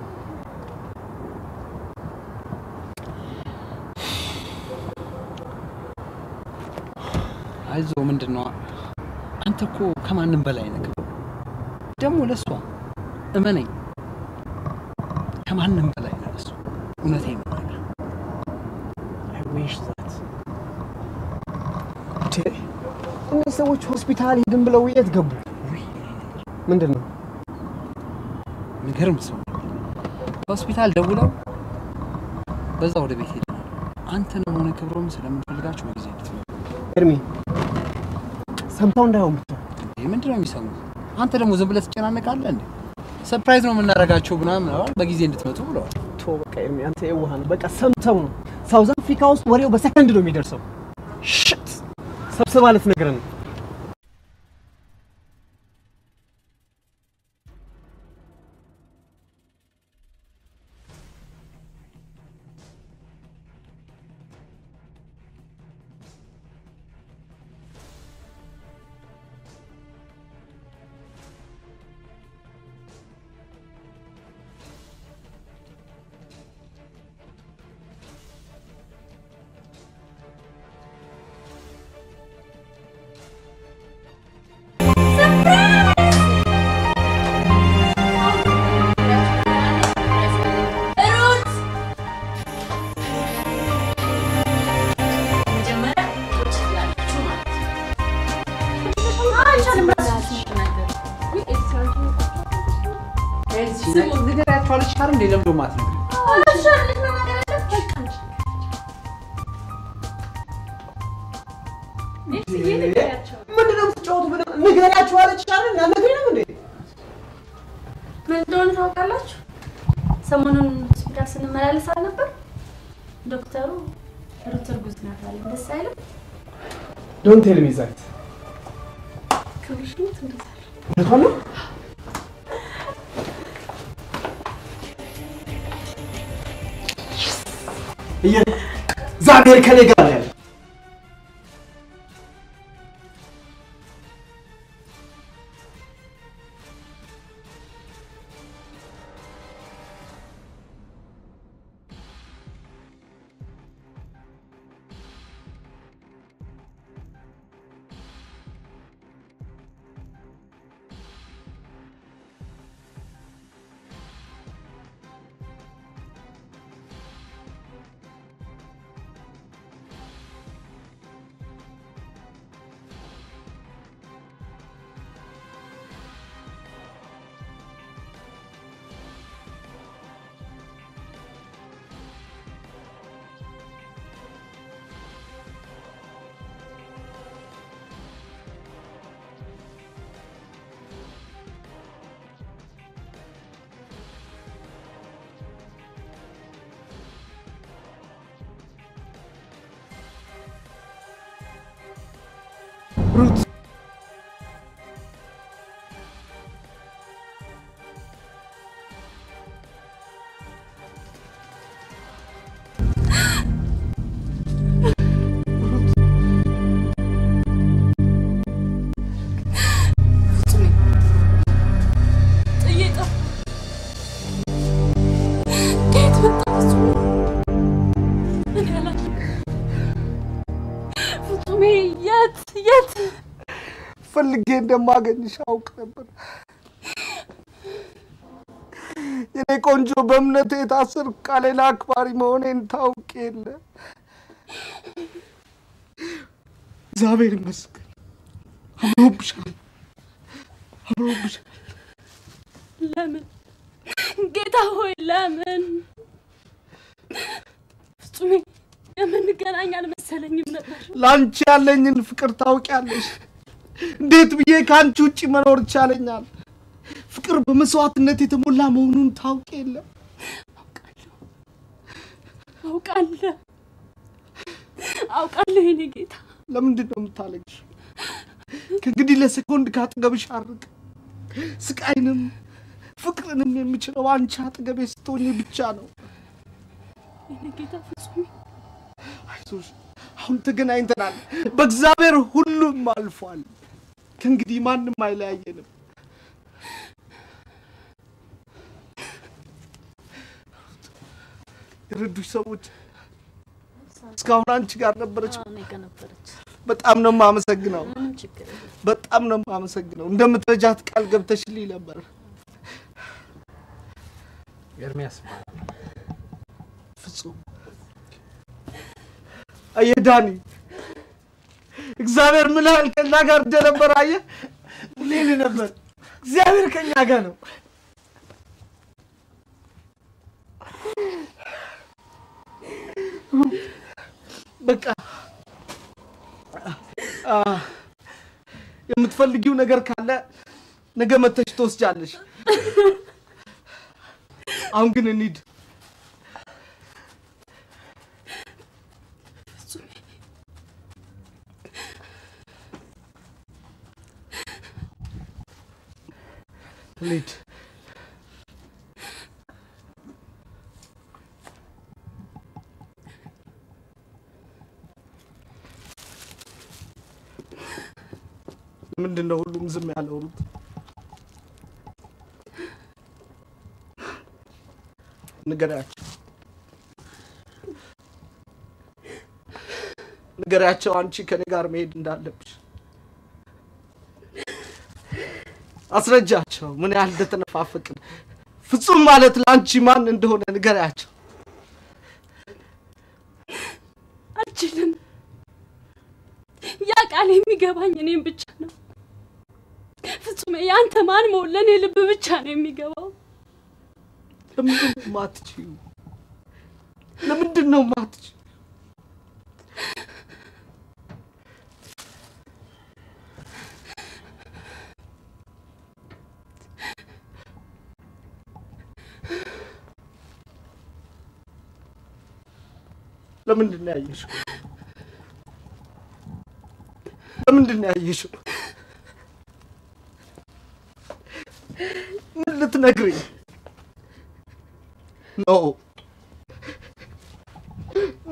አይዞ ምንድን ነው አንተ እኮ ከማንም በላይ ነህ። ደግሞ ለእሷ እመነኝ፣ ከማንም በላይ ነህ ለእሷ። እውነቴን ነው የምነግርህ። I wish that እንዴ፣ እነዚህ ሰዎች ሆስፒታል ሄድን ብለው የት ገቡ? ምንድን ነው የሚገርም ሰው ነው። ሆስፒታል ደውለው በዛ ወደ ቤት ሄደናል። አንተንም ሆነ ክብሮም ስለምንፈልጋችሁ በጊዜ እንድትመጡ። ኤርሚ ሰምተው እንዳይሆን ብቻ እንዴ ምንድን ነው የሚሰሙት? አንተ ደግሞ ዝም ብለህ ትጨናነቃለህ እንዴ? ሰርፕራይዝ ነው የምናደርጋቸው ምናምን አሏል። በጊዜ እንድትመጡ ብለዋል። ቶ በቃ ኤርሚ አንተ የዋህ ነው። በቃ ሰምተው ነው። ሳውዝ አፍሪካ ውስጥ ወሬው በሰከንድ ነው የሚደርሰው። ሽት ሰብስባ ልትነግረን ነው። ንገሪያቸዋለች አይደል እንዴ? ለምዶ ማለት ነው ምንድነው የምትጫወቱ? ንገሪያቸው አለች አይደል? ያልነገረኝ ነው እንዴ? ምን እንደሆነ ታውቃላችሁ? ሰሞኑን ሆስፒታል ስንመላለስ አልነበር? ዶክተሩ ሩት እርጉዝ ናት አለኝ። ደስ አይልም? ዶንት ቴል ሚ ዛት ክብርሽ ነው እንደዛ እውነቷን ነው? እየ- እግዚአብሔር ከኔ ጋር ነው ያለው። ሩት ጥዬ ጠፋ። ከየት መጣ እሱ? እኔ አላውቅም። ፍጹሜ የት የት ፈልጌ እንደማገኝሽ አውቅ ነበር። የኔ ቆንጆ በእምነቴ የታሰርኩ ቃሌን አክባሪ መሆኔን ታውቅ የለ። እግዚአብሔር ይመስገን። አምሮብሻል፣ አምሮብሻል። ለምን ጌታ ሆይ ለምን? ፍጹሜ የምንገናኝ አልመሰለኝም ነበር። ለአንቺ ያለኝን ፍቅር ታውቂያለሽ። እንዴት ብዬ ከአንቺ ውጭ መኖር ይቻለኛል? ፍቅር በመስዋዕትነት የተሞላ መሆኑን ታውቅ የለ። አውቃለሁ አውቃለሁ የኔ ጌታ። ለምንድን ነው የምታለቅሽ? ከእንግዲህ ለሴኮንድ ካጠገብሽ አርቅ። ስቃይንም ፍቅርንም የምችለው አንቺ አጠገቤ ስትሆኚ ብቻ ነው። የኔ ጌታ ፍጹሜ አይዞሽ፣ አሁን ተገናኝተናል። በእግዚአብሔር ሁሉም አልፏል። ከእንግዲህ ማንም አይለያየንም። የረዱሽ ሰዎች እስካሁን አንቺ ጋር ነበረች። እኔ ጋር ነበረች። በጣም ነው የማመሰግነው። ምንም ችግር የለም። በጣም ነው የማመሰግነው። እንደምትረጃት ቃል ገብተሽልኝ ነበር። ኤርሚያስ ፍጹም አየህ ዳኒ፣ እግዚአብሔር ምን ያህል ከኛ ጋር እንደነበር አየህ። ሌል ነበር። እግዚአብሔር ከኛ ጋር ነው። በቃ አ፣ የምትፈልጊው ነገር ካለ ነገ መተሽ ትወስጃለሽ። አሁን ግን እንሂድ። እንሂድ። ምንድን ነው ሁሉም ዝም ያለው? ሩት ንገሪያቸው፣ ንገሪያቸው አንቺ ከኔ ጋር መሄድ እንዳለብሽ አስረጃቸው፣ ምን ያህል እንደተነፋፈቅን ፍጹም ማለት ለአንቺ ማን እንደሆነ ንገሪያቸው። አልችልም። ያ ቃል የሚገባኝ እኔም ብቻ ነው። ፍጹሜ የአንተ ማን መሆን ለእኔ ልብ ብቻ ነው የሚገባው። ለምንድን ነው የማትችይው? ለምንድን ነው የማትችይው? ለምንድን ነው ያየሽው? ለምንድን ነው ያየሽው? ምን ልትነግሪኝ? ኖ ኖ፣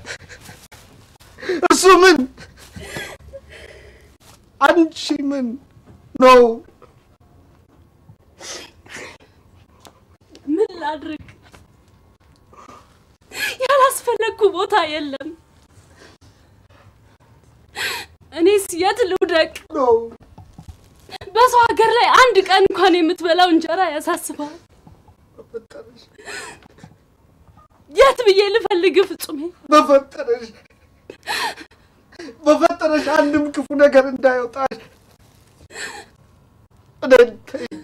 እሱ ምን አንቺ ምን ኖ ምን ላድርግ? ያላስፈለግኩ ቦታ የለም። እኔስ የት ልውደቅ? በሰው ሀገር ላይ አንድ ቀን እንኳን የምትበላው እንጀራ ያሳስባል። የት ብዬ ልፈልግ ፍጹሜ? በፈጠረሽ በፈጠረሽ አንድም ክፉ ነገር እንዳይወጣሽ እኔን ተይኝ።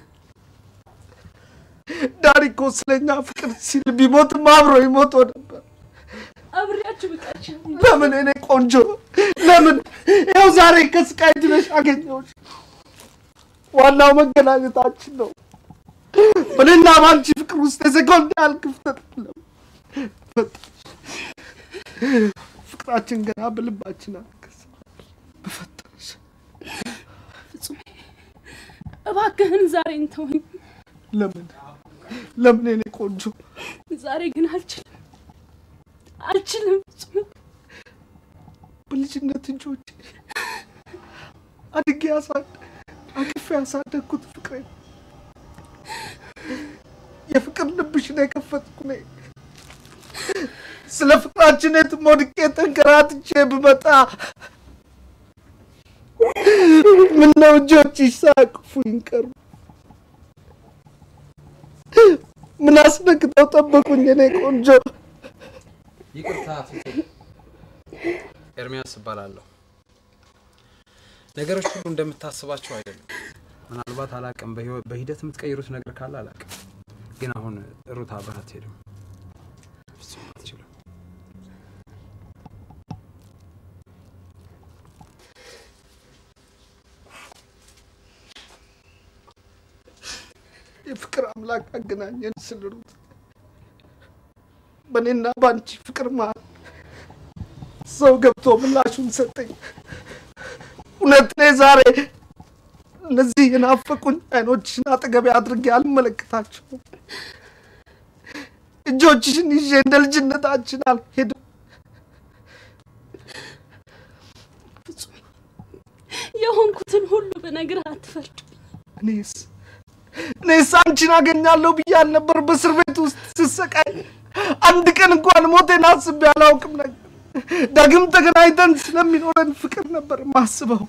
ዳኒ እኮ ስለኛ ፍቅር ሲል ቢሞትም አብሮ ይሞቶ ነበር። አብሬያችሁ ብቃች ለምን እኔ ቆንጆ ለምን ይኸው ዛሬ ከስቃይ ድነሽ አገኘሁሽ። ዋናው መገናኘታችን ነው። በእኔና በአንቺ ፍቅር ውስጥ የሰኮንድ ያህል ክፍተት የለም። ፍቅራችን ገና በልባችን አልከሰም። በፈጠረሽ ፍጹሜ እባክህን ዛሬን ተወኝ። ለምን ለምን የኔ ቆንጆ ዛሬ ግን አልችልም አልችልም ፍጹሜ። በልጅነት እጆቼ አድጌ ያሳድ አቅፌ ያሳደግኩት ፍቅሬ የፍቅር ልብሽን የከፈትኩ ነኝ። ስለ ፍቅራችን የትም ወድቄ ተንከራትቼ ብመጣ ምነው እጆችሽ ሳያቅፉኝ ቀሩ? ምን አስነክተው ጠበቁኝ የኔ ቆንጆ? ይቅርታ ፍጹም፣ ኤርሚያስ እባላለሁ። ነገሮች ሁሉ እንደምታስባቸው አይደሉም። ምናልባት አላቅም፣ በህይወት በሂደት የምትቀይሩት ነገር ካለ አላቅም። ግን አሁን ሩታ አብረህ አትሄድም። ፍጹም አትችልም። የፍቅር አምላክ አገናኘን ስል ሩት በእኔና በአንቺ ፍቅር መሀል ሰው ገብቶ ምላሹን ሰጠኝ። እውነት እኔ ዛሬ እነዚህ የናፈቁኝ አይኖችሽን አጠገቤ አድርጌ አልመለከታቸውም። እጆችሽን ይዤ እንደ ልጅነታችን አልሄድም። ፍጹሜ የሆንኩትን ሁሉ ብነግርህ አትፈርድ። እኔስ እኔስ አንቺን አገኛለሁ ብዬ አልነበር በእስር ቤት ውስጥ ስሰቃይ? አንድ ቀን እንኳን ሞቴን አስቤ አላውቅም ነበር። ዳግም ተገናኝተን ስለሚኖረን ፍቅር ነበር ማስበው።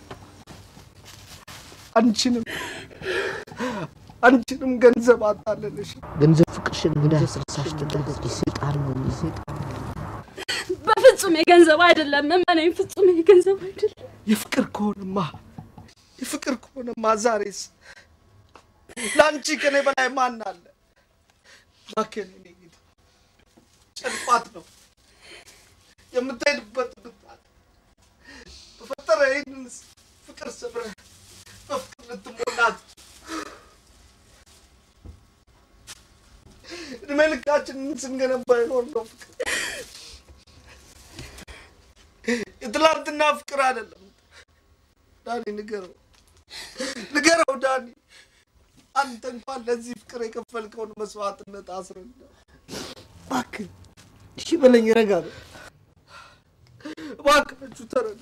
አንቺንም አንቺንም ገንዘብ አታለልሽ። ገንዘብ ፍቅርሽን እንዳያስረሳሽ ተጠንቀቂ። ሰይጣን ነው ሰይጣን። በፍጹም የገንዘብ አይደለም። እመነኝ፣ ፍጹም የገንዘብ አይደለም። የፍቅር ከሆነማ የፍቅር ከሆነማ ዛሬስ ለአንቺ ከኔ በላይ ማን አለ? እባክህን የኔ ጌታ ጨልፋት ነው የምትሄድበት ብታል በፈጠረ ይህንን ፍቅር ሰብረህ በፍቅር ልትሞላት እድሜ ልካችንን ስንገነባ የኖርነው ፍቅር የትላንትና ፍቅር አይደለም። ዳኒ ንገረው፣ ንገረው ዳኒ። አንተ እንኳን ለዚህ ፍቅር የከፈልከውን መስዋዕትነት አስረዳ። እባክህ እሺ በለኝ፣ ረጋ በል። እባካችሁ ተረዱ።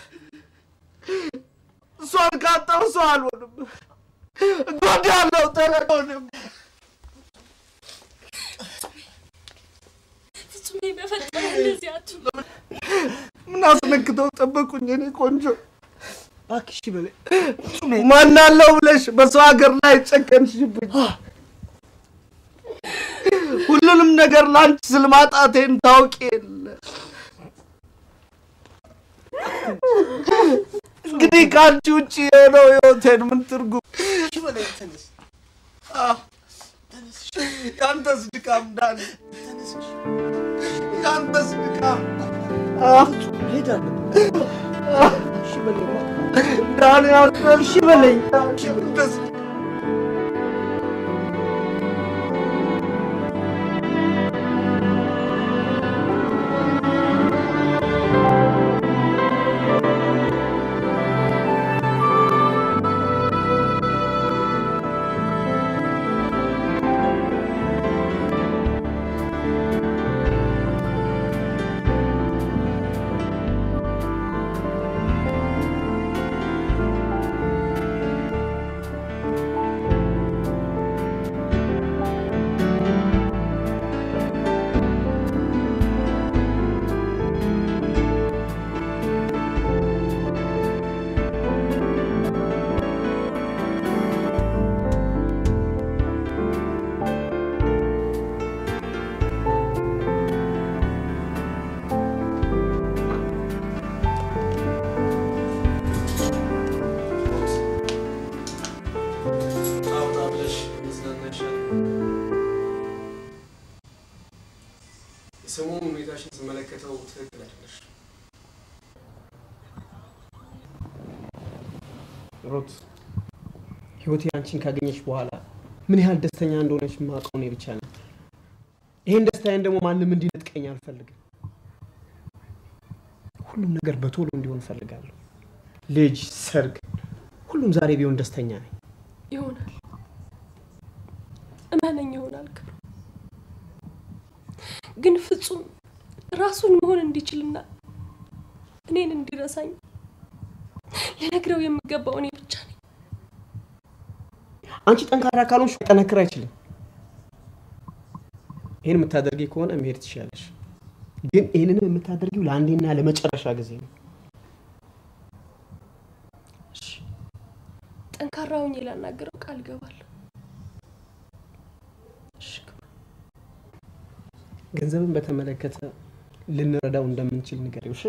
እሷን ካጣሁ ሰው አልሆንም፣ እጎዳለሁ። ተረዱንም። ፍጹሜ በፈጠረ እንደዚህ አትሁን። ምን አስነክተው ጠበቁኝ? እኔ ቆንጆ እባክሽ በለኝ። ማን አለው ብለሽ በሰው ሀገር ላይ ጨከንሽብኝ። ሁሉንም ነገር ለአንቺ ስል ማጣቴን ታውቂ የለ እንግዲህ ከአንቺ ውጭ የሆነው ህይወቴን ምን ትርጉም? አዎ፣ ተነስ። የአንተስ ድካም ድካም ዳን የአንተስ ድካም ሄዳለሁ። እሺ በለኝ ዳን ያልኩህ እሺ በለኝ። የአንተስ አውጣ ብለሽ መዝናናሻል። የሰሞኑን ሁኔታሽን ስመለከተው ትክክል አይደለሽ። ሩት፣ ህይወቴ አንቺን ካገኘች በኋላ ምን ያህል ደስተኛ እንደሆነች የማውቀው እኔ ብቻ ነኝ። ይህን ደስታዬን ደግሞ ማንም እንዲነጥቀኝ አልፈልግም። ሁሉም ነገር በቶሎ እንዲሆን እፈልጋለሁ። ልጅ፣ ሰርግ፣ ሁሉም ዛሬ ቢሆን ደስተኛ ነኝ። ይሆናል፣ እመነኝ ይሆናል። ክብሩ ግን ፍጹም ራሱን መሆን እንዲችልና እኔን እንዲረሳኝ ልነግረው የሚገባው እኔ ብቻ ነኝ። አንቺ ጠንካራ ካልሆንሽ ሊጠነክር አይችልም። ይህን የምታደርጊ ከሆነ መሄድ ትችላለሽ። ግን ይህንንም የምታደርጊው ለአንዴና ለመጨረሻ ጊዜ ነው። ጠንካራ ሆኜ ላናገረው ቃል እገባለሁ። ገንዘብን በተመለከተ ልንረዳው እንደምንችል ንገሪው። እሺ?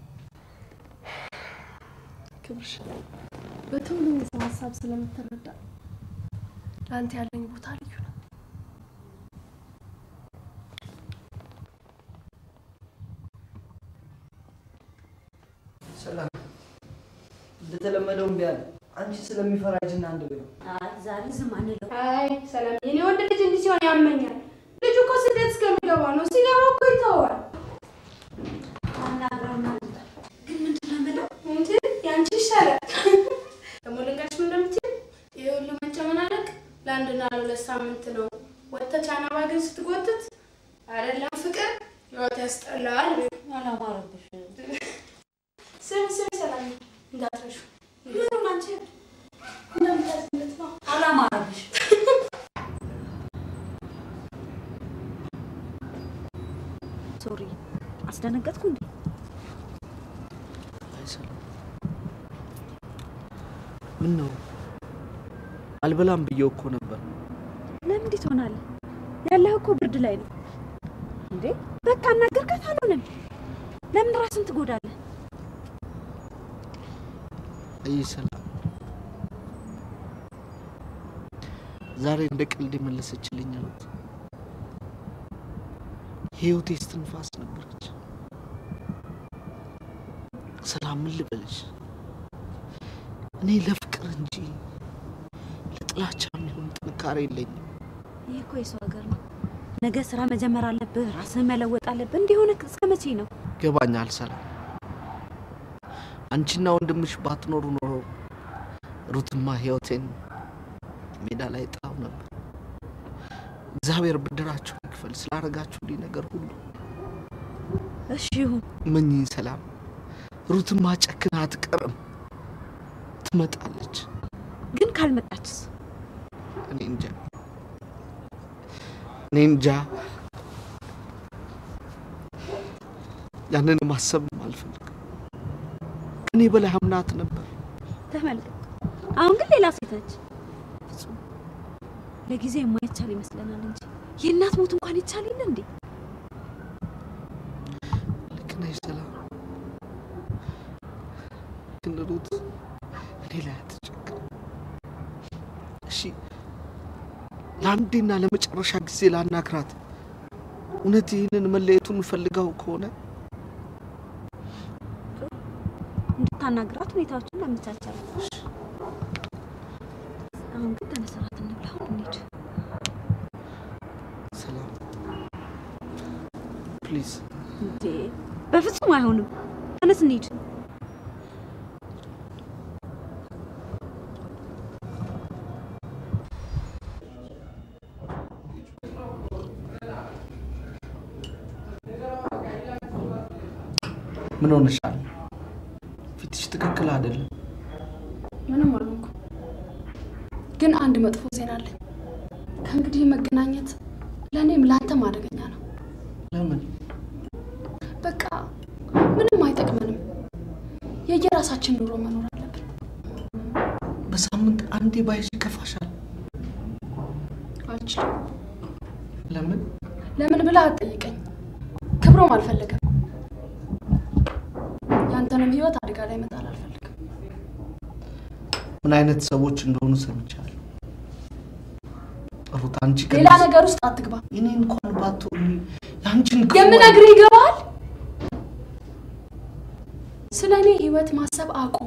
ክብርሽ በቶሎ የሰው ሀሳብ ስለምትረዳ ለአንተ ያለኝ ቦታ ልዩ ነው። ሰላም እንደተለመደው እምቢ አለ። አንቺ ስለሚፈራ ሂጂና አንድ ብለው አይ ዛሬ ዝም አንለው። አይ ሰላም፣ የኔ ወንድ ልጅ እንዲህ ሲሆን ያመኛል። ልጁ እኮ ስደት እስከሚገባ ነው። ሲገባ እኮ ይተዋል። አናግረውና ግን ምንድን ነው የምለው? እንጂ ያንቺ ይሻላል። ደግሞ ልንገርሽ ምን እንደምትይው ይሄ ሁሉ መጨመናነቅ ለአንድና ለሁለት ሳምንት ነው። ወጥተህ ቻናባ ግን ስትጎትት አይደለም ፍቅር ህይወት ያስጠላል። አላማረብሽ። ስሚ ስሚ ሰላም እንዳትረሹ ምኑን አንቺ እንደምታዝለት ነው። አላማረብሽ። ሶሪ አስደነገጥኩ እንዴ? አይሰላም። ምን ነው አልበላም ብዬው እኮ ነበር። ለምን እንዲህ ትሆናለህ? ያለህ እኮ ብርድ ላይ ነው እንዴ። በቃ አናገርካት አልሆነም። ለምን ራስን ትጎዳለህ? አይ ሰላም፣ ዛሬ እንደ ቀልድ የመለሰችልኝ አሉት። የህይወቴ እስትንፋስ ነበረች። ሰላም፣ ምን ልበልሽ፣ እኔ ለፍቅር እንጂ ለጥላቻ የሚሆን ጥንካሬ የለኝም። ይህ እኮ የሰው ሀገር ነው። ነገ ስራ መጀመር አለብህ፣ ራስህን መለወጥ አለብህ። እንዲሆነ እስከ መቼ ነው? ገባኛል ሰላም። አንቺና ወንድምሽ ባትኖሩ ኖሮ ሩትማ ህይወቴን ሜዳ ላይ ጣው ነበር። እግዚአብሔር ብድራችሁን ይክፈል ስላደረጋችሁልኝ ነገር ሁሉ። እሺ ይሁን። መኝኝ ሰላም። ሩትማ ጨክና አትቀርም፣ ትመጣለች። ግን ካልመጣችስ? እኔ እንጃ እኔ እንጃ። ያንን ማሰብም አልፈልግም። ከኔ በላይ አምናት ነበር። ተመልከት፣ አሁን ግን ሌላ ሴት ነች። ፍጹም ለጊዜ የማይቻል ይመስለናል እንጂ የእናት ሞት እንኳን ይቻል የለ እንዴ? ልክ ነሽ ሰላም። ግን ሩት እኔ ላይ አትጨክን። እሺ ለአንዴና ለመጨረሻ ጊዜ ላናግራት። እውነት ይህንን መለየቱን ፈልገው ከሆነ እንድታናግራት ሁኔታዎችን ላመቻቻለሁ። አሁን ግን ተነስራት እንብላ፣ አሁን እንሂድ። ሰላም ፕሊዝ እንዴ በፍጹም አይሆንም። ተነስ እንሂድ። ምን ሆነሻል? ፊትሽ ትክክል አይደለም። ምንም አልሆንኩም። ግን አንድ መጥፎ ዜና አለኝ። ከእንግዲህ መገናኘት ለእኔም ለአንተም አደገኛ ነው። ለምን? በቃ ምንም አይጠቅመንም። የየራሳችን ኑሮ መኖር አለብን። በሳምንት አንዴ ባይሽ ይከፋሻል። አልችልም። ለምን? ለምን ብለህ አትጠይቀኝ። ክብሮም አልፈለገም። ያንተንም ህይወት አደጋ ላይ መጣል አልፈልግም። ምን አይነት ሰዎች እንደሆኑ ሰምቻለሁ። ሩት፣ አንቺ ከ- ሌላ ነገር ውስጥ አትግባ። እኔ እንኳን ባትሆኚ የአንቺን ክፉ የምነግርህ ይገባሃል? ስለ እኔ ህይወት ማሰብ አቁም።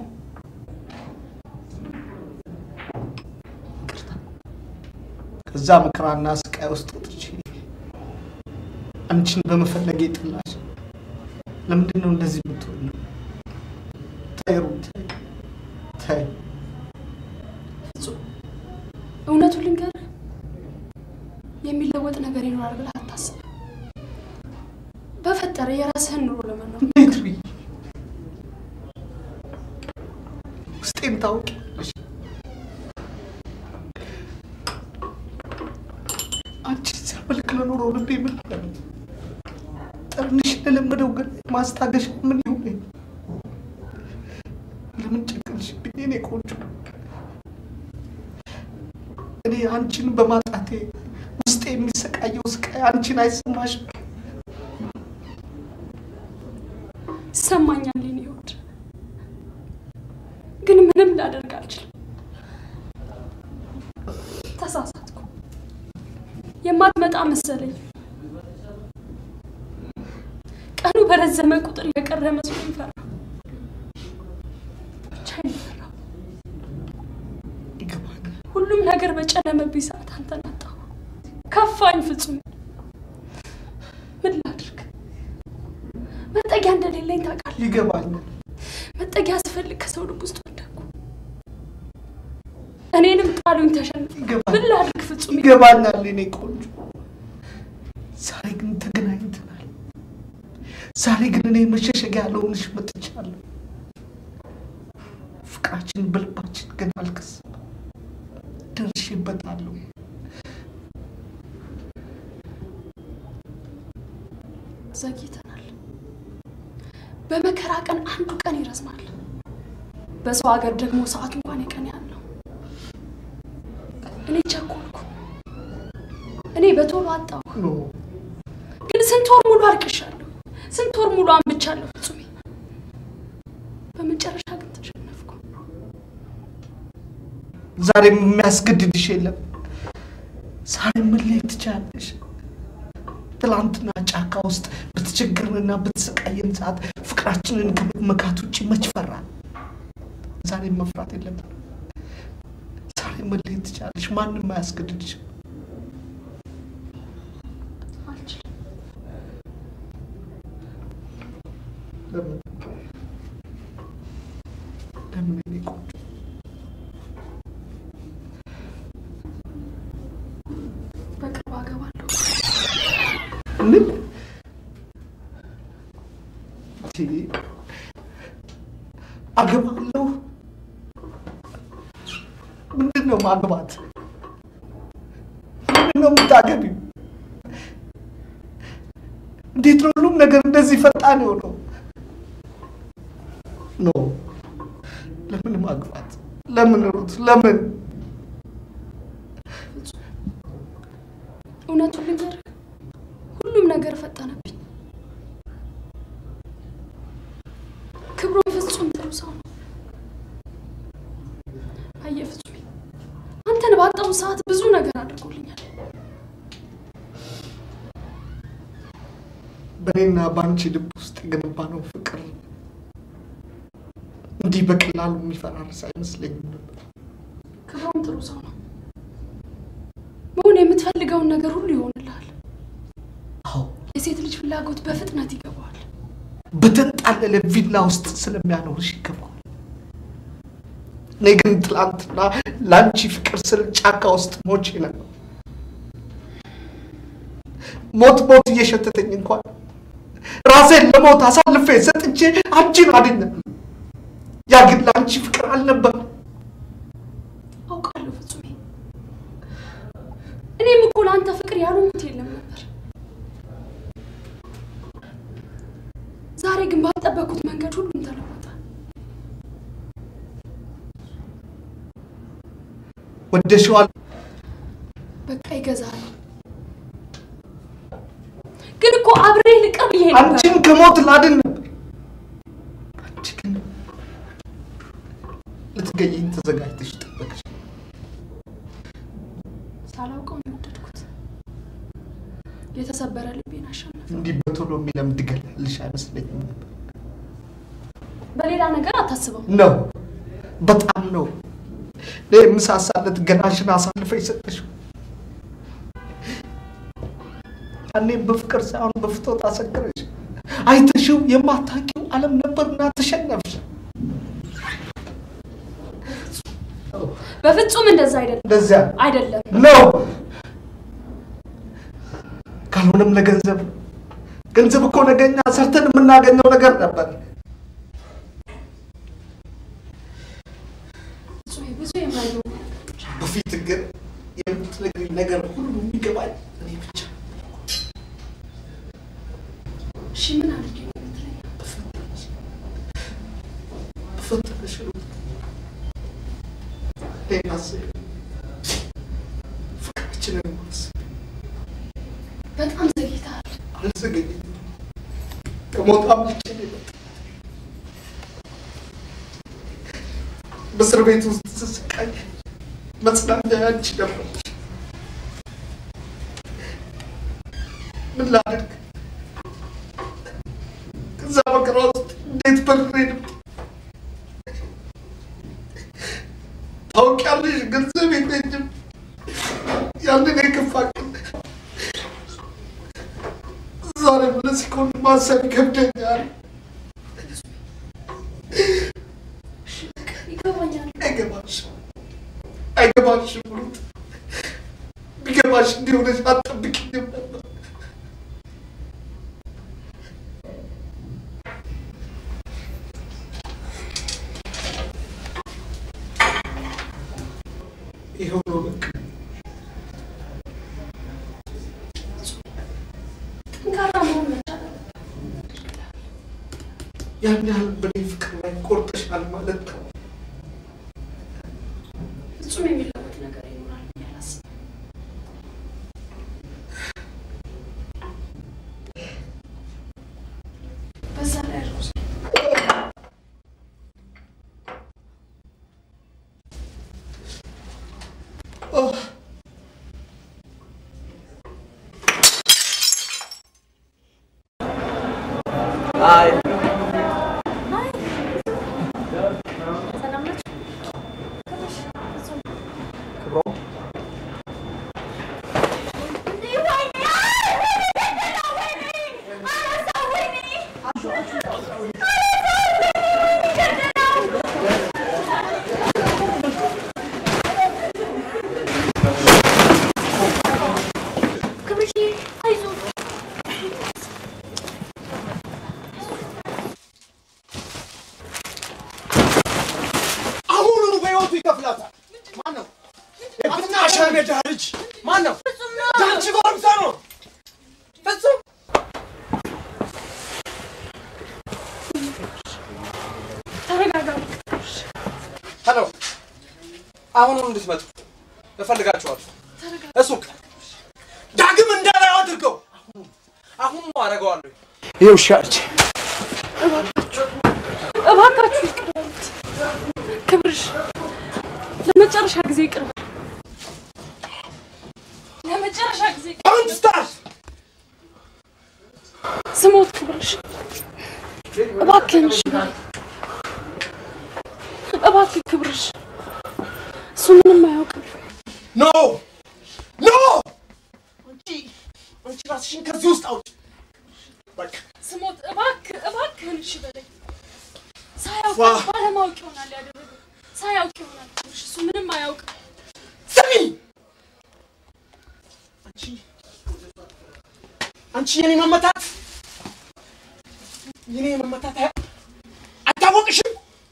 ከዛ መከራና ስቃይ ውስጥ ወጥቼ አንቺን በመፈለግ የጥላሽ ለምንድን ነው እንደዚህ የምትሆኝ? ተይ ሩት፣ ተይ። ፍጹም እውነቱን ልንገርህ፣ የሚለወጥ ነገር ይኖራል ብለህ አታስብ። በፈጠረ የራስህን ኑሮ ለመኖር እንዴት ብዬ ውስጤን ታውቂያለሽ። አንቺ ሲያመልክ ለኖረው ልቤ ምን አለ? ጠርንሽ ለለመደው ግን ማስታገሻ ምን ይሁን? ለምን ጨከንሽብኝ የኔ ቆንጆ? እኔ አንቺን በማጣቴ ውስጤ የሚሰቃየው ስቃይ አንቺን አይሰማሽም? ይሰማኛል የኔ ውድ፣ ግን ምንም ላደርግ አልችልም። ተሳሳትኩ። የማትመጣ መሰለኝ። ቀኑ በረዘመ ቁጥር የቀረ መስሎኝ ፈራ። ብቻዬን ፈራሁ። ሁሉም ነገር በጨለመብኝ ሰዓት አንተን አጣሁ። ከፋኝ ፍጹም። ምን ላድርግ? መጠጊያ እንደሌለኝ ታውቃለህ። ይገባኛል። መጠጊያ ስፈልግ ከሰው ልብ ውስጥ ወደኩ። እኔንም ጣሉኝ፣ ተሸንፍ። ምን ላድርግ ፍጹም? ይገባኛል የኔ ቆንጆ። ዛሬ ግን ተገናኝተናል። ዛሬ ግን እኔ መሸሸጊያ ለሆንሽ መጥቻለሁ። ፍቅራችን በልባችን ግን አልከሰም። ደርሼበታለሁ። ዘግይተናል። በመከራ ቀን አንዱ ቀን ይረዝማል። በሰው ሀገር ደግሞ ሰዓቱ እንኳን የቀን ያህል ነው። እኔ ቸኮልኩ። እኔ በቶሎ አጣሁ። ግን ስንት ወር ሙሉ አልቅሻለሁ። ስንት ወር ሙሉ አንብቻለሁ ፍጹሜ። በመጨረሻ ግን ተሸነፍኩ። ዛሬም የሚያስገድድሽ የለም። ዛሬ መለየት ትችላለሽ። ትላንትና ጫካ ውስጥ በተቸገርንና በተሰቃየን ሰዓት ፍቅራችንን ከመመካት ውጭ መች ፈራን? ዛሬም መፍራት የለብን። ዛሬ መለየት ትችላለሽ። ማንም አያስገድድሽም። አልችልም። ለምን ለምን እኔ ቆንጆ በቅርብ አገባለሁ። ምን ቲ አገባለሁ? ምንድን ነው ማግባት? ምንድን ነው የምታገቢው? እንዴት ነው ሁሉም ነገር እንደዚህ ፈጣን የሆነው? ኖ ለምን ማግባት? ለምን ሩት? ለምን እውነቱን ልንገርህ፣ ሁሉም ነገር ፈጠነብኝ። ክብሮም ፍጹም ጥሩ ሰው ነው። አየህ ፍጹሜ፣ አንተን ባጣሁ ሰዓት ብዙ ነገር አድርጎልኛል። በእኔና በአንቺ ልብ ውስጥ የገነባነው ፍቅር እንዲህ በቀላሉ የሚፈራርስ አይመስለኝም ነበር። ክብሮም ጥሩ ሰው ነው። መሆን የምትፈልገውን ነገር ሁሉ ይሆንልሃል። የሴት ልጅ ፍላጎት በፍጥነት ይገባዋል። በተንጣለለ ቪላ ውስጥ ስለሚያኖርሽ ይገባዋል። እኔ ግን ትላንትና ለአንቺ ፍቅር ስል ጫካ ውስጥ ሞቼ ነበር። ሞት ሞት እየሸተተኝ እንኳን ራሴን ለሞት አሳልፌ ሰጥቼ አንቺን አድኛለሁ። ያ ግን ለአንቺ ፍቅር አልነበረም። አውቃለሁ ፍጹሜ። እኔም እኮ ለአንተ ፍቅር ያልሆንኩት የለም ነበር። ዛሬ ግን ባልጠበቅኩት መንገድ ሁሉም ተለወጠ። ወደሽዋል። በቃ ይገዛል። ግን እኮ አብሬ ልቅር ብዬ ነበር። አንቺን ከሞት ላድን ነበር። አንቺ ግን ልትገይኝ ተዘጋጅተሽ ጠበቅሽ። ሳላውቀው ነው የወደድኩት። የተሰበረ ልቤን አሸነፈ። እንዲህ በቶሎ የሚለምድ ገላልሽ አይመስለኝም ነበር። በሌላ ነገር አታስበው። ነው በጣም ነው። እኔ የምሳሳለት ገናሽን አሳልፈሽ ሰጠሽው። ያኔም በፍቅር ሳይሆን በፍቶት አሰከረሽ። አይተሽው የማታውቂው ዓለም ነበርና ተሸነፍሽ። በፍጹም እንደዛ አይደለም። እንደዚያ አይደለም። ነው። ካልሆነም ለገንዘብ ገንዘብ እኮ ነገኛ ሰርተን የምናገኘው ነገር ነበር። ፍጹሜ ብዙ የማይገቡ ነገሮች አሉ። በፊት ግን የምትነግሪኝ ነገር ሁሉ የሚገባኝ እኔ ብቻ እሺ ምን አድርጌ ነው የምትለኝ? በፈጠረሽ እኔን አስቢ፣ ፍቅራችንን አስቢ። በጣም ዘግይተሃል። አልዘገኝም። ከሞት አምልጬ ነው የመጣሁት። በእስር ቤት ውስጥ ስስቃይ መጽናኛ ያንቺ ነበረች። ምን ላድርግ? ከዛ መከራ ውስጥ እንዴት በርሬ ነበር። ታውቂያለሽ፣ ገንዘብ የለኝም። ያንን የከፋ ቀን ዛሬ ለዚህ ከሆነ ማሰብ ይከብደኛል። ይገባኛል። አይገባሽም፣ አይገባሽም ሩት። ቢገባሽ እንዲሆነሽ አትጠብቂኝም ነበር። ይኸው ነው በቃ። ጠንካራ መሆን መቻል አለብህ። ያን ያህል በእኔ ፍቅር ላይ ቆርጠሻል ማለት ነው። ፍጹም የሚለወጥ ነገር ይኖራል ብዬ አላስብም። በዛ ላይ ሮዝ አይ ሰላም ናችሁ? ክብሮም ክብርሽ አይዞህ። አሁኑኑ በሕይወቱ ይከፍላታል። ማን ነው? የፍትሐ ሜዳ ልጅ ማን ነው? ያንቺ ጎረምሳ ነው። ፍጹም ተረጋጋ። ሄሎ፣ አሁኑኑ እንድትመጡ እፈልጋችኋለሁ። እሱቅ ዳግም እንዳላይ አድርገው። አሁኑ አደርገዋለሁ። ይህ ውሻ ልጅ እባካችሁ እባካችሁ ይቅር በሉት። ክብርሽ ለመጨረሻ ጊዜ ይቅር በል። ለመጨረሻ ጊዜ Don't start! ስሞት እባክህን እሺ በለኝ። እባክህ ክብርሽ፣ እሱ ምንም አያውቅም። ኖ ኖ! አንቺ አንቺ ራስሽን ከዚህ ውስጥ አውጪ። በቃ ስሞት እባክህ እባክህን እሺ በለኝ። ሳያውቅ ዋ! ባለማወቅ ይሆናል ያደረገው። ሳያውቅ ይሆናል ክብርሽ፣ እሱ ምንም አያውቅም። ስሚ! አንቺ አንቺ የኔ መመታት የኔ መመታት አያ- አይታወቅሽም?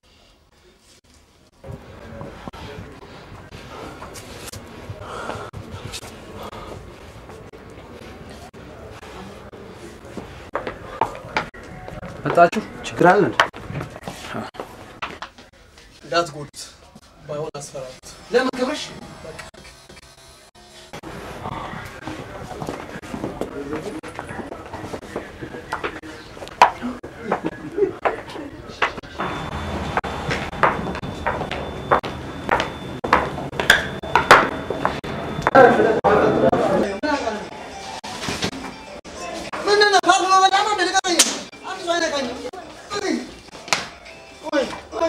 መጣችሁ? ችግር አለ እንዴ? እንዳትጎዱት፣ ባይሆን አስፈራሩት። ለምን ክብርሽ? ምንድን ነው? ፓርክ በበላ ነው እንደ ንገረኝ። አንድ ሰው አይነካኝም። ቆይ ቆይ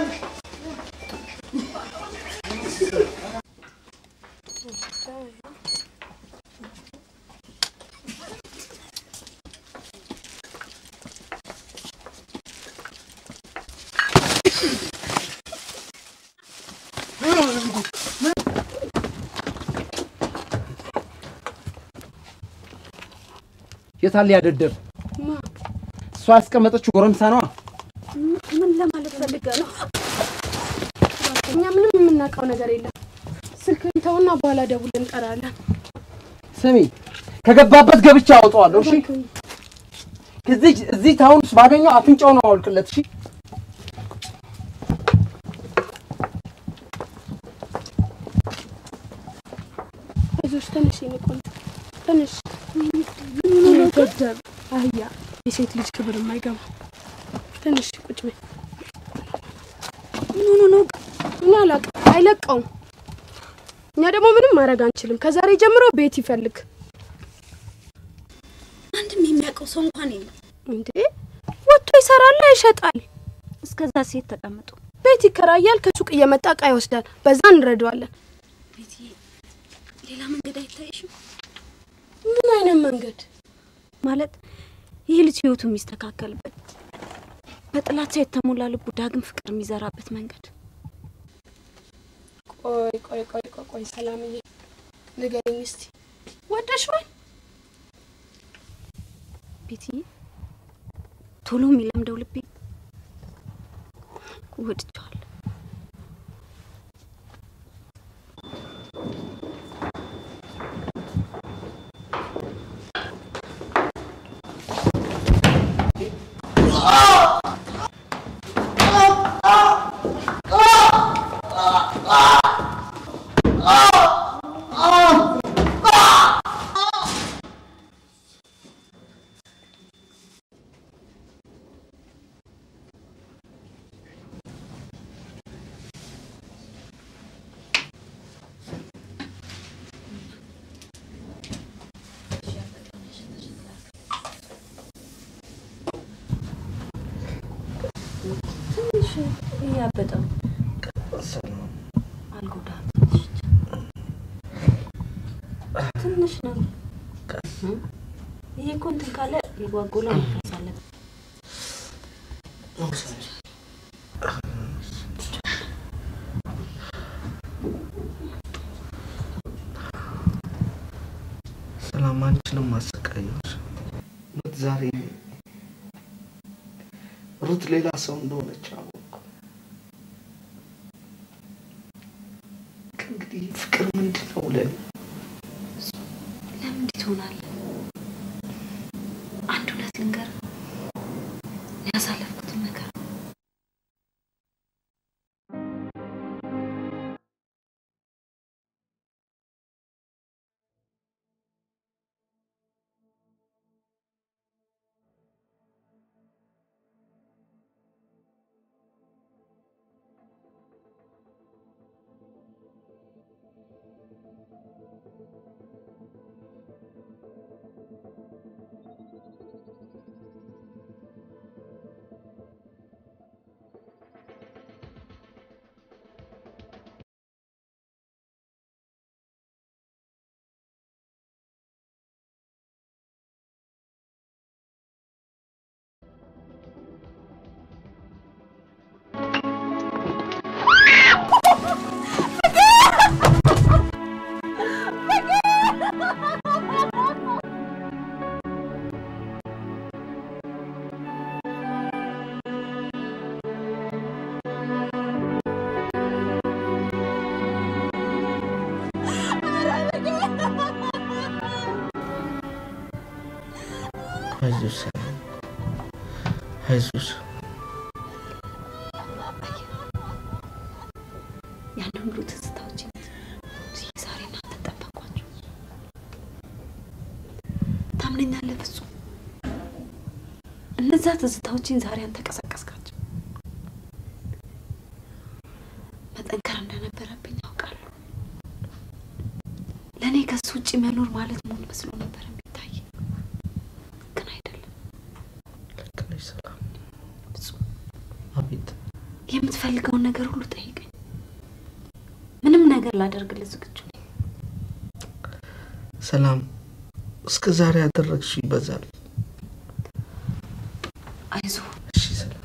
የታለ ያደደብ? ማ እሷ ያስቀመጠችው ጎረምሳ ነዋ። ምን ለማለት ፈልገህ ነው? እኛ ምንም የምናውቀው ነገር የለም። ስልክህን ተውና በኋላ ደውል እንጠራለን። ስሚ፣ ከገባበት ገብቼ አወጣዋለሁ። እሺ፣ እዚህ እዚህ ታውን ውስጥ ባገኘው አፍንጫው ነው አውልቅለት። እሺ፣ አይዞሽ ትንሽ የኔ ቆንጆ ትንሽ ገደብ አህያ የሴት ልጅ ክብር የማይገባ ትንሽ ቁጭ በይ። ምን ሆኖ ነው? እኔ አላውቅም። አይለቀውም። እኛ ደግሞ ምንም ማድረግ አንችልም። ከዛሬ ጀምሮ ቤት ይፈልግ። አንድም የሚያውቀው ሰው እንኳን የለም። እንዴ ወጥቶ ይሰራል፣ ይሸጣል። እስከዛ ሴት ተቀምጡ። ቤት ይከራያል፣ ከሱቅ እየመጣ እቃ ይወስዳል። በዛ እንረዳዋለን። ቤትዬ፣ ሌላ መንገድ አይታይሽም? ምን አይነት መንገድ ማለት ይህ ልጅ ህይወቱ የሚስተካከልበት በጥላቻ የተሞላ ልቡ ዳግም ፍቅር የሚዘራበት መንገድ ቆይ ቆይ ቆይ ቆይ ቆይ ሰላምዬ ንገሪኝ እስቲ ወደሽዋል? ቤትዬ፣ ቶሎ የሚለምደው ልቤ ወድቸዋል። ትንሽ እያበጠ ነው። አልጎዳም። ትንሽ ትንሽ ነው። ይሄ እኮ እንትን ካለ የጓጎላ መፍረስ አለበት። ሰላም አንቺንም አሰቃየሁሽ። ሩት ዛሬ ሩት ሌላ ሰው እንደሆነች አወቅኩ። ከእንግዲህ ፍቅር ምንድን ነው ለኔ? ለምን እንዲህ ትሆናለህ? አንድ እውነት ልንገርህ፣ ያሳለፍኩትን ነገር አይዞሽ ሰላም፣ አይዞሽ። ያንን ሁሉ ትዝታዎች ዛሬ እናንተ ጠበቋቸው። ታምነኛለህ ፍጹም? እነዛ ትዝታዎችን ዛሬ አንተ ቀሰቀስካቸው። መጠንከር እንደነበረብኝ ያውቃለሁ። ለእኔ ከሱ ውጭ መኖር ማለት ሞት መስሎ ነበር የሚታይ፣ ግን አይደለም። ልክ ነሽ ሰላም። ፍጹም አቤት የምትፈልገውን ነገር ሁሉ ጠይቀኝ። ምንም ነገር ላደርግልህ ዝግጁ ነኝ። ሰላም፣ እስከ ዛሬ ያደረግሽው ይበዛል። አይዞህ። እሺ ሰላም፣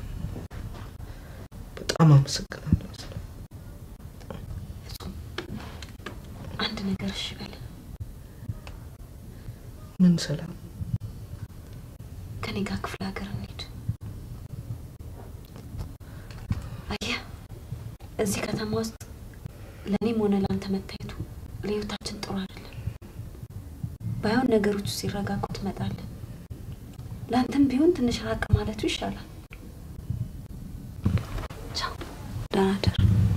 በጣም አመሰግናለሁ። ሰላም። ፍጹም አንድ ነገር እሺ በል። ምን ሰላም? ከኔ ጋር ክፍለ ሀገር እንሂድ። አየህ እዚህ ከተማ ውስጥ ለእኔም ሆነ ለአንተ መታየቱ ለህይወታችን ጥሩ አይደለም። ባይሆን ነገሮቹ ሲረጋጉ ትመጣለህ። ለአንተም ቢሆን ትንሽ ራቅ ማለቱ ይሻላል። ቻው፣ ደህና ደር።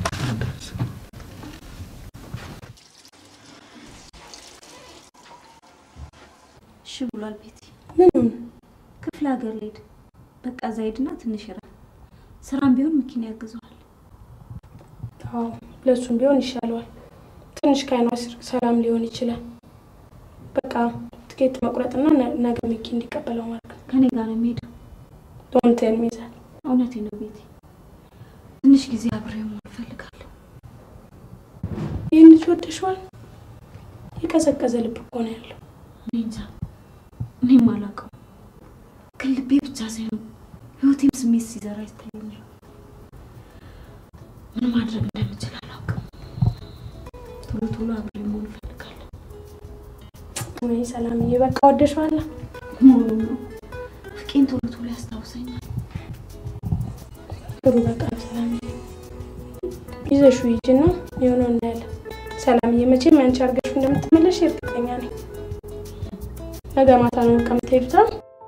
እሺ ብሏል ቤቲ። ምኑን? ክፍለ ሀገር ልሄድ። በቃ እዛ ሄድና ትንሽ ይራል። ስራም ቢሆን መኪና ያግዘዋል። አዎ ለእሱም ቢሆን ይሻለዋል። ትንሽ ከአይኗ ስር ሰላም ሊሆን ይችላል። በቃ ትኬት መቁረጥና ነ- ነገ ሚኪ እንዲቀበለው ማድረግ ነው። ከኔ ጋር ነው የሚሄደው። ዶንቴን ሚዛን እውነቴ ነው ቤቲ። ትንሽ ጊዜ አብሬው መሆን እፈልጋለሁ። ይህን ልጅ ወደሽዋል? የቀዘቀዘ ልብ እኮ ነው ያለው። እኔ እንጃ፣ እኔም አላውቀው። ግን ልቤ ብቻ ሳይሆን ህይወቴም ስሜት ሲዘራ ይታየኛል። ምን ማድረግ እንደምችል አላውቅም። ቶሎ ቶሎ አብሬ መሆን እፈልጋለሁ። ወይ ሰላምዬ፣ በቃ ወደሽዋል? መሆኑ ነው ፍቄን ቶሎ ቶሎ ያስታውሰኛል። ጥሩ በቃ ሰላምዬ፣ ይዘሹ ሂጂና የሆነው እናያለን። ሰላምዬ፣ መቼም አንቺ አድርገሽ እንደምትመለሽ እርግጠኛ ነኝ። ነገ ማታ ነው ከምትሄዱታ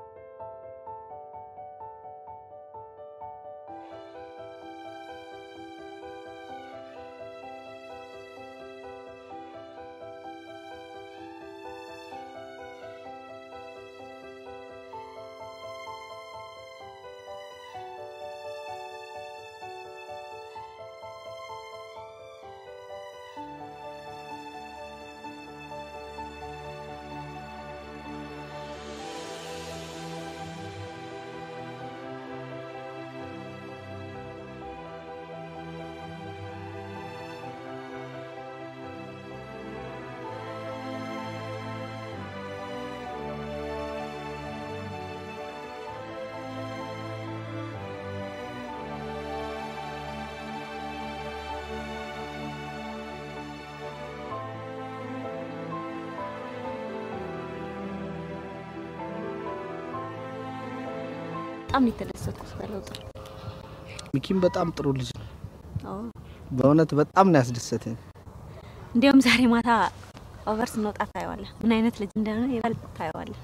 በጣም ነው የተደሰትኩት በለውጥ። ሚኪም በጣም ጥሩ ልጅ ነው። አዎ በእውነት በጣም ነው ያስደሰተኝ። እንዲያውም ዛሬ ማታ ኦቨር ስንወጣ ታየዋለህ። ምን አይነት ልጅ እንደሆነ ይበልጥ ታየዋለህ።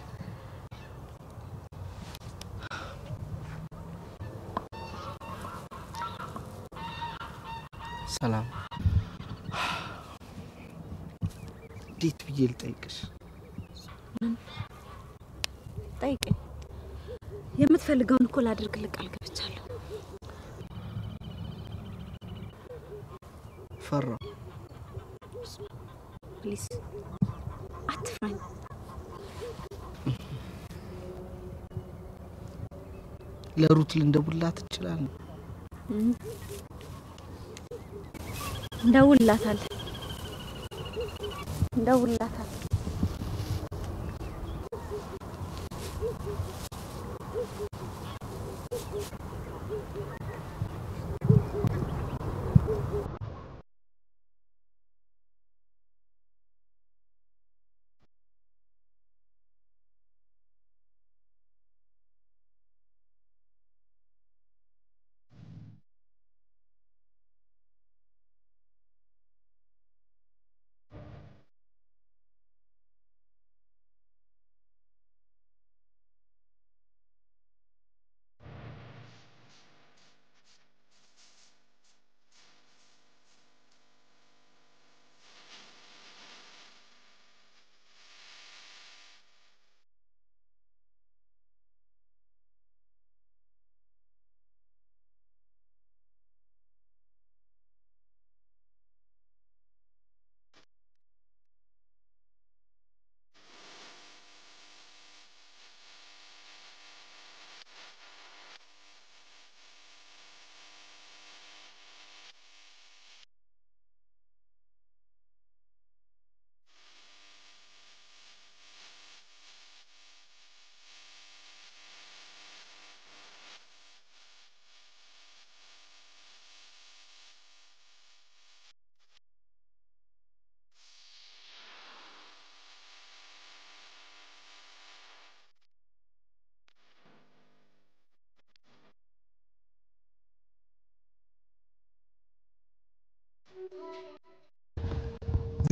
ሰላም፣ እንዴት ብዬ ልጠይቅሽ? ምን ጠይቀኝ። የምትፈልገውን እኮ ላደርግልህ ቃል ገብቻለሁ። ፈራው። ፕሊዝ አትፍራኝ። ለሩት ልንደውልላት እንችላለን። እም። እንደውልላታለን እንደውልላታለን።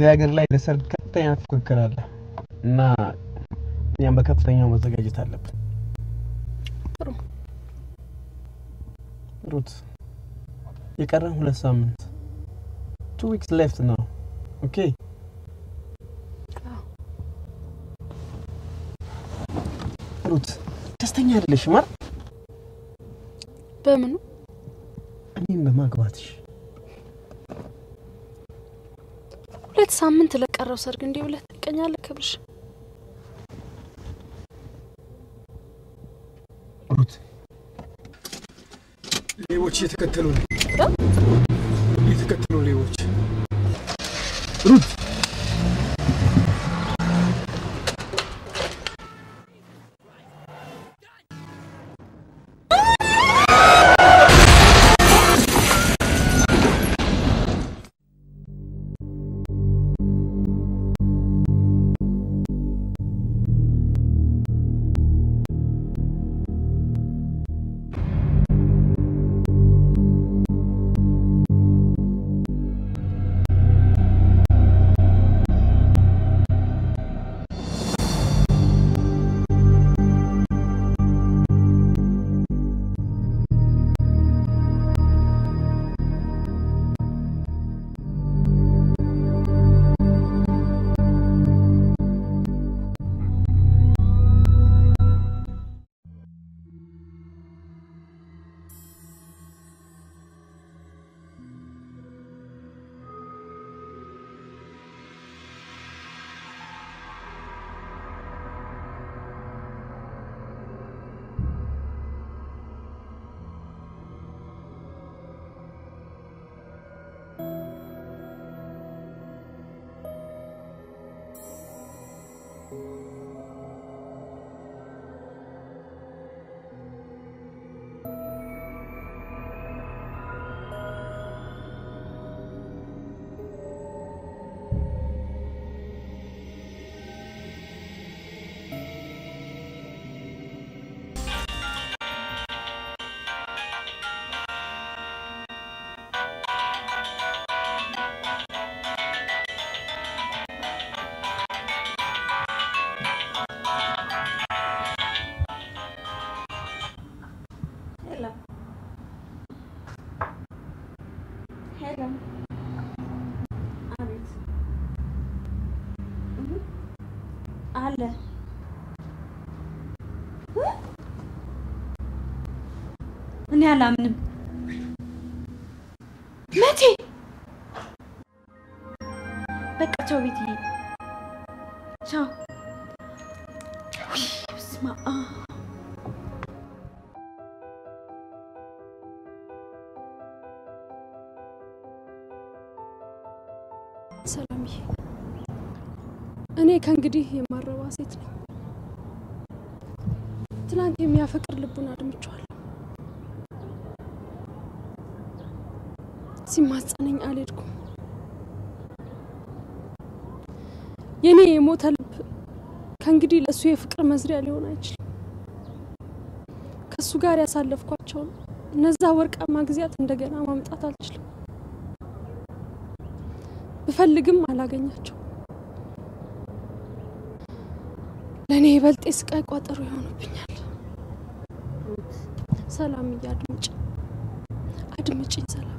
እዚህ ሀገር ላይ ለሰርግ ከፍተኛ ፉክክር አለ እና እኛም በከፍተኛው መዘጋጀት አለብን። ጥሩ ሩት የቀረን ሁለት ሳምንት ቱ ዊክስ ሌፍት ነው። ኦኬ ሩት ደስተኛ አይደለሽም አይደል? በምኑ እኔም በማግባትሽ ሁለት ሳምንት ለቀረው ሰርግ እንዲህ ብለህ ትቀኛለህ? ክብርሽ ሩት ሌቦች እየተከተሉ ነው። እየተከተሉ ሌቦች። ሩት ሄሎ፣ አቤት። እህ፣ አለ እ? እኔ አላምንም። መቼ? በቃ ቻው ቤትዬ፣ ቻው። ውይ፣ በስመ አብ ሰላምዬ፣ እኔ ከእንግዲህ የማረባ ሴት ነኝ። ትናንት የሚያፈቅር ልቡን አድምቼዋለሁ። ሲማጸነኝ አልሄድኩም። የእኔ የሞተ ልብ ከእንግዲህ ለእሱ የፍቅር መዝሪያ ሊሆን አይችልም። ከእሱ ጋር ያሳለፍኳቸውን እነዛ ወርቃማ ጊዜያት እንደገና ማምጣት አልችልም። ብፈልግም አላገኛቸው። ለእኔ ይበልጥ የስቃይ ቋጠሮ ይሆኑብኛል። ሰላምዬ አድምጭ አድምጭኝ ሰላም።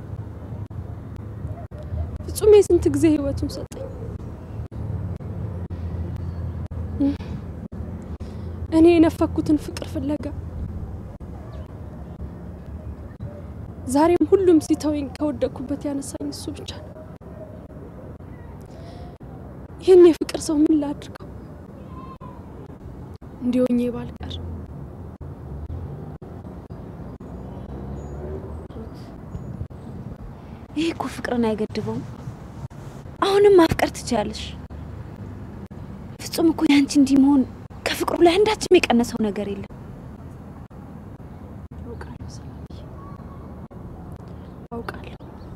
ፍጹም የስንት ጊዜ ህይወቱን ሰጠኝ። እኔ የነፈኩትን ፍቅር ፍለጋ ዛሬም ሁሉም ሲተወኝ ከወደቅኩበት ያነሳኝ እሱ ብቻ ነው። ይህን የፍቅር ሰው ምን ላድርገው? እንዲሆኜ ባልቀር ይሄ እኮ ፍቅርን አይገድበውም። አሁንም ማፍቀር ትችያለሽ። ፍጹም እኮ ያንቺ እንዲህ መሆን ከፍቅሩ ላይ አንዳችም የቀነሰው ነገር የለም። አውቃለሁ ሰላምዬ፣ አውቃለሁ።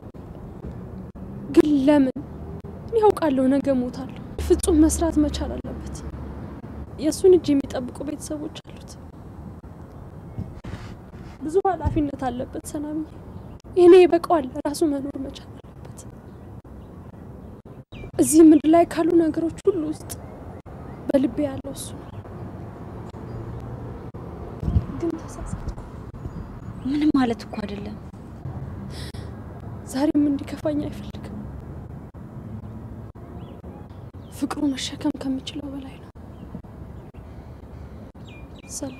ግን ለምን? እኔ አውቃለሁ ነገ ሞታለሁ። ፍጹም መስራት መቻል አለበት። የእሱን እጅ የሚጠብቁ ቤተሰቦች አሉት። ብዙ ኃላፊነት አለበት ሰላምዬ። እኔ ይበቃዋል። ራሱ መኖር መቻል አለበት። እዚህ ምድር ላይ ካሉ ነገሮች ሁሉ ውስጥ በልቤ ያለው እሱ ነው። ግን ተሳሳትኩ። ምንም ማለት እኮ አይደለም። ዛሬም እንዲከፋኝ አይፈልግም። ፍቅሩ መሸከም ከምችለው በላይ ነው። ሰላም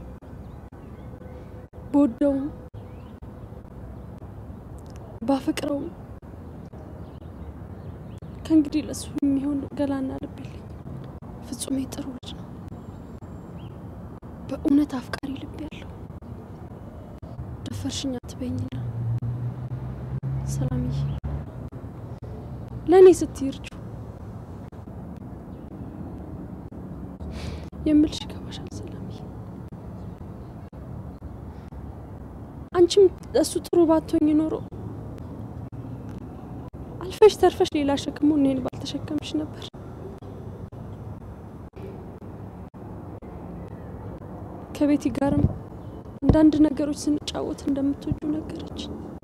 በወደውም ባፈቅረውም ከእንግዲህ ለሱ የሚሆን ገላና ልብ የለኝም። ፍጹም ጥሩ ልጅ ነው። በእውነት አፍቃሪ ልብ ያለው ደፈርሽኝ አትበይኝና ሰላምዬ፣ ለእኔ ስትይ እርጁ የምልሽ ይገባሻል ሰላምዬ። አንቺም ለእሱ ጥሩ ባትሆኝ ኖሮ አልፈሽ ተርፈሽ ሌላ ሸክሙ እኔን ባልተሸከምሽ ነበር። ከቤቲ ጋርም አንዳንድ ነገሮች ስንጫወት እንደምትወጁ ነገረች።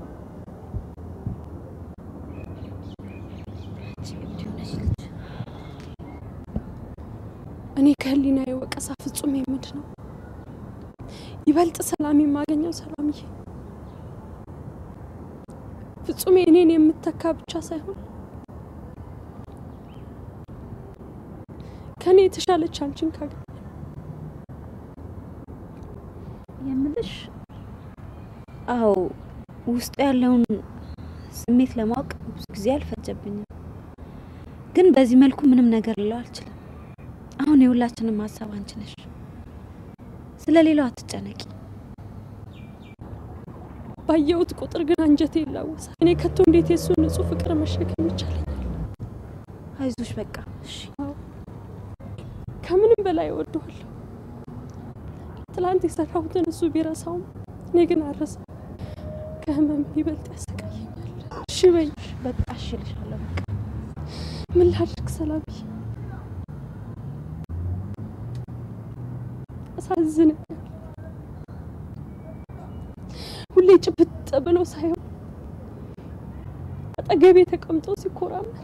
እኔ ከህሊና የወቀሳ ፍጹም የምድ ነው። ይበልጥ ሰላም የማገኘው ሰላምዬ ፍጹሜ እኔን የምተካ ብቻ ሳይሆን ከኔ የተሻለች አንቺን ካገኘ የምልሽ አዎ፣ ውስጡ ያለውን ስሜት ለማወቅ ብዙ ጊዜ አልፈጀብኝም። ግን በዚህ መልኩ ምንም ነገር ልለው አልችልም። አሁን የሁላችንም ሀሳብ አንቺ ነሽ። ስለ ሌላው አትጨነቂ። ባየሁት ቁጥር ግን አንጀቴ ይላወሳል። እኔ ከቶ እንዴት የሱ ንጹህ ፍቅር መሸከም ይቻለኛል? አይዞሽ በቃ እሺ። ከምንም በላይ እወደዋለሁ። ትላንት የሰራሁትን እሱ ቢረሳውም እኔ ግን አረሳ። ከህመም ይበልጥ ያሰቃየኛል። እሺ በይ በቃ እሺ እልሻለሁ። በቃ ምን ላድርግ ሰላምዬ? አሳዝነኛል። ሁሌ ጭብጥ ብሎ ሳይሆን አጠገቤ ተቀምጦ ሲኮራመት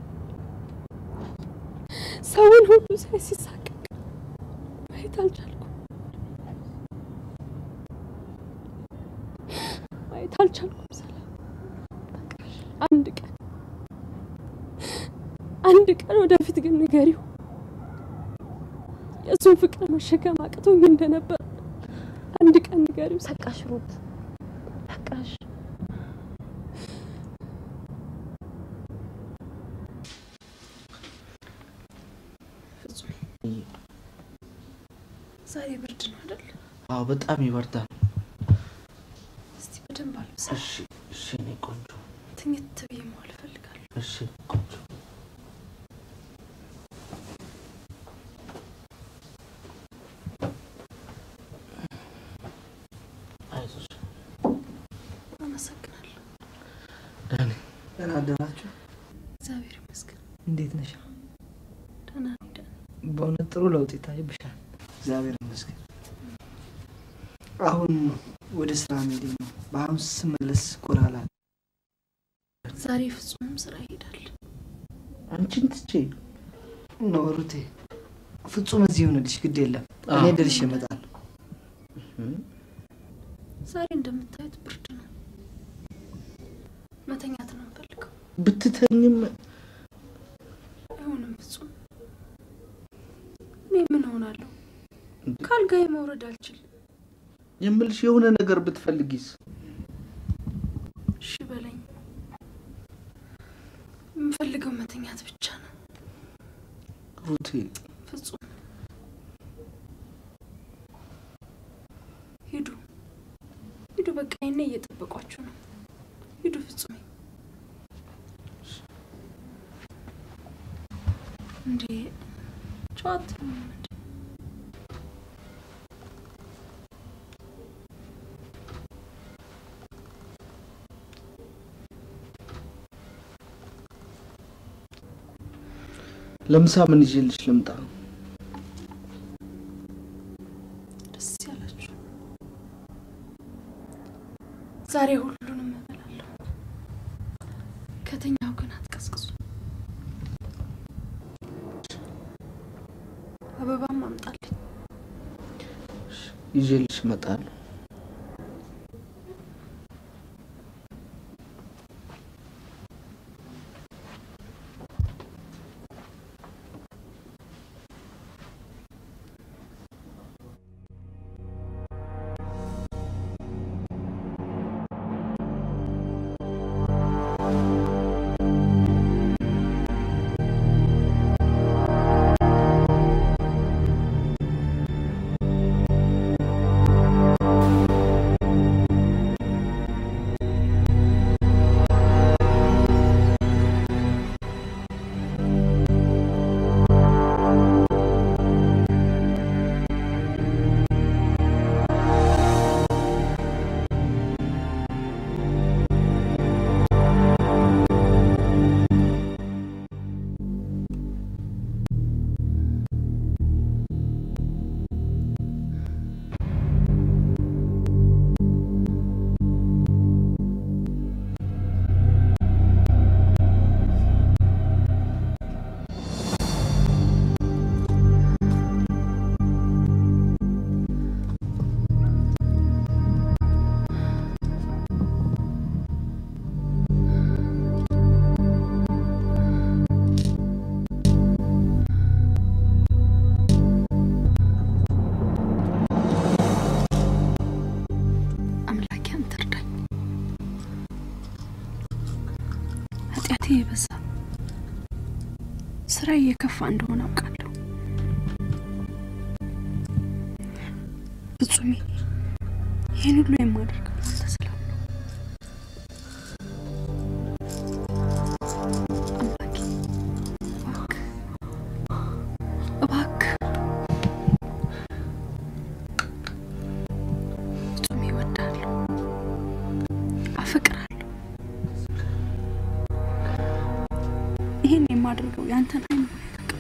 ሰውን ሁሉ ሳይ ሲሳቀቅ ማየት አልቻልኩም። ማየት አልቻልኩም። ሰላም አንድ ቀን አንድ ቀን ወደፊት ግን ንገሪው የእሱን ፍቅር መሸከም አቅቶኝ እንደነበር አንድ ቀን ንገሪው። በቃሽ ሩት፣ በቃሽ። ዛሬ ብርድ ነው አይደል? አዎ በጣም ይበርዳል። እስቲ በደንብ አልብሳ። እሺ እሺ፣ እኔ ቆንጆ ትኝት ብዬ መዋል እፈልጋለሁ። እሺ ቆንጆ አይዞሽ። አመሰግናለሁ። ዳኒ ደህና አደራችሁ። እግዚአብሔር ይመስገን። እንዴት ነሽ? ደህና ነኝ። ደህና በእውነት ጥሩ ለውጥ ይታይብሻል። እግዚአብሔር ይመስገን። አሁን ወደ ስራ መሄዴ ነው። በአሁን ስመለስ ጎራላ ዛሬ ፍጹምም ስራ ይሄዳል። አንቺን ትቼ ነው ሩቴ። ፍጹም እዚህ ይሆንልሽ፣ ግድ የለም እኔ አዎ። ደርሼ እመጣለሁ። ዛሬ እንደምታዩት ብርድ ነው። መተኛት ነው የምፈልገው። ብትተኝም አይሆንም ፍጹም። እኔ ምን ሆናለሁ? ከአልጋዬ መውረድ አልችልም። የምልሽ የሆነ ነገር ብትፈልጊስ? እሺ በለኝ። የምፈልገው መተኛት ብቻ ነው ሩቴ ፍጹም። ሂዱ ሂዱ፣ በቃ ይኔ እየጠበቋችሁ ነው። ሂዱ ፍጹሜ። እንዴ ጨዋታ ለምሳ ምን ይዤልሽ ልምጣ? ደስ ያላችሁ። ዛሬ ሁሉንም እበላለሁ። ከተኛው ግን አትቀስቅሱ። ይዤልሽ እመጣለሁ። አምላኬ አንተ እርዳኝ። ኃጢአቴ የበዛ ስራ እየከፋ እንደሆነ አውቃለሁ። ፍጹሜ ይህን ሁሉ የማደርገው አንተ ስላለ አምላኬ እባክህ እባክህ ፍጹሜ እወድሃለሁ፣ አፈቅርሃለሁ። ይህን የማደርገው ያንተን አይን ማየት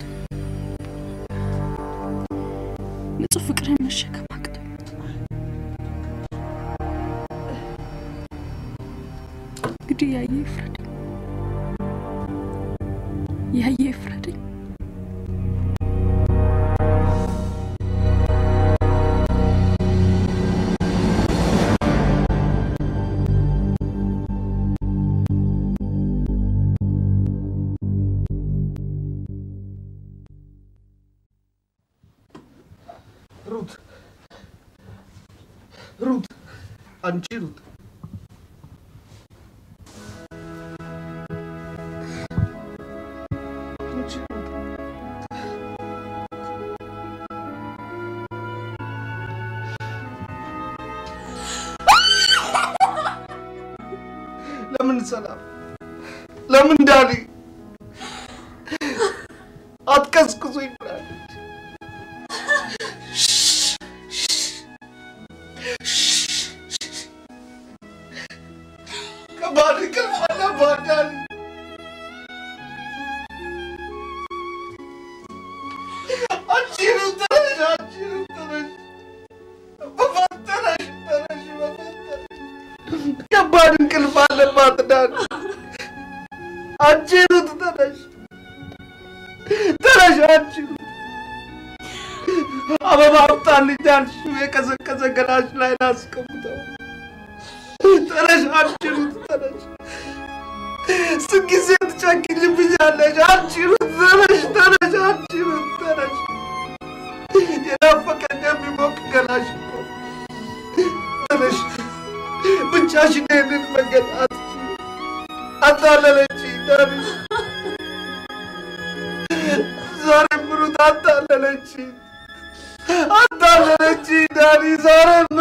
ንጹህ ፍቅርን መሸከም አቅቶኝ እንግዲህ ያየ ይፍረደኝ፣ ያየ ይፍረደኝ። ሩት ሩት፣ አንቺ ሩት አንቺ ሩት ለምን ሰላም? ለምን ዳኒ አትቀስቅሱኝ ብላለች። ከባድ እንቅልፍ አለባት ዳኒ። አንቺ ሩት ተነሽ፣ አንቺ ሩት ተነሽ፣ በፈጠረሽ ተነሽ፣ በፈጠረሽ ከባድ እንቅልፍ አለባት ዳኒ። አንቺ ሩት ተነሽ፣ ተነሽ አንቺ ሩት አበባ አምጣልኝ አልሽው የቀዘቀዘ ገላሽ ላይ ላስቀምጠው። ተነሽ አንቺ ሩት ተነሽ። ስንት ጊዜ ትጨክኝብኛለሽ? አንቺ ሩት ተነሽ፣ ተነሽ አንቺ ሩት ተነሽ። የናፈቀኝ የሚሞቅ ገላሽ እኮ ተነሽ። ብቻሽን ይህንን መንገድ አትችይም። አታለለችኝ ዳኒ። ዛሬም ሩት አታለለችኝ፣ አታለለችኝ ዳኒ። ዛሬም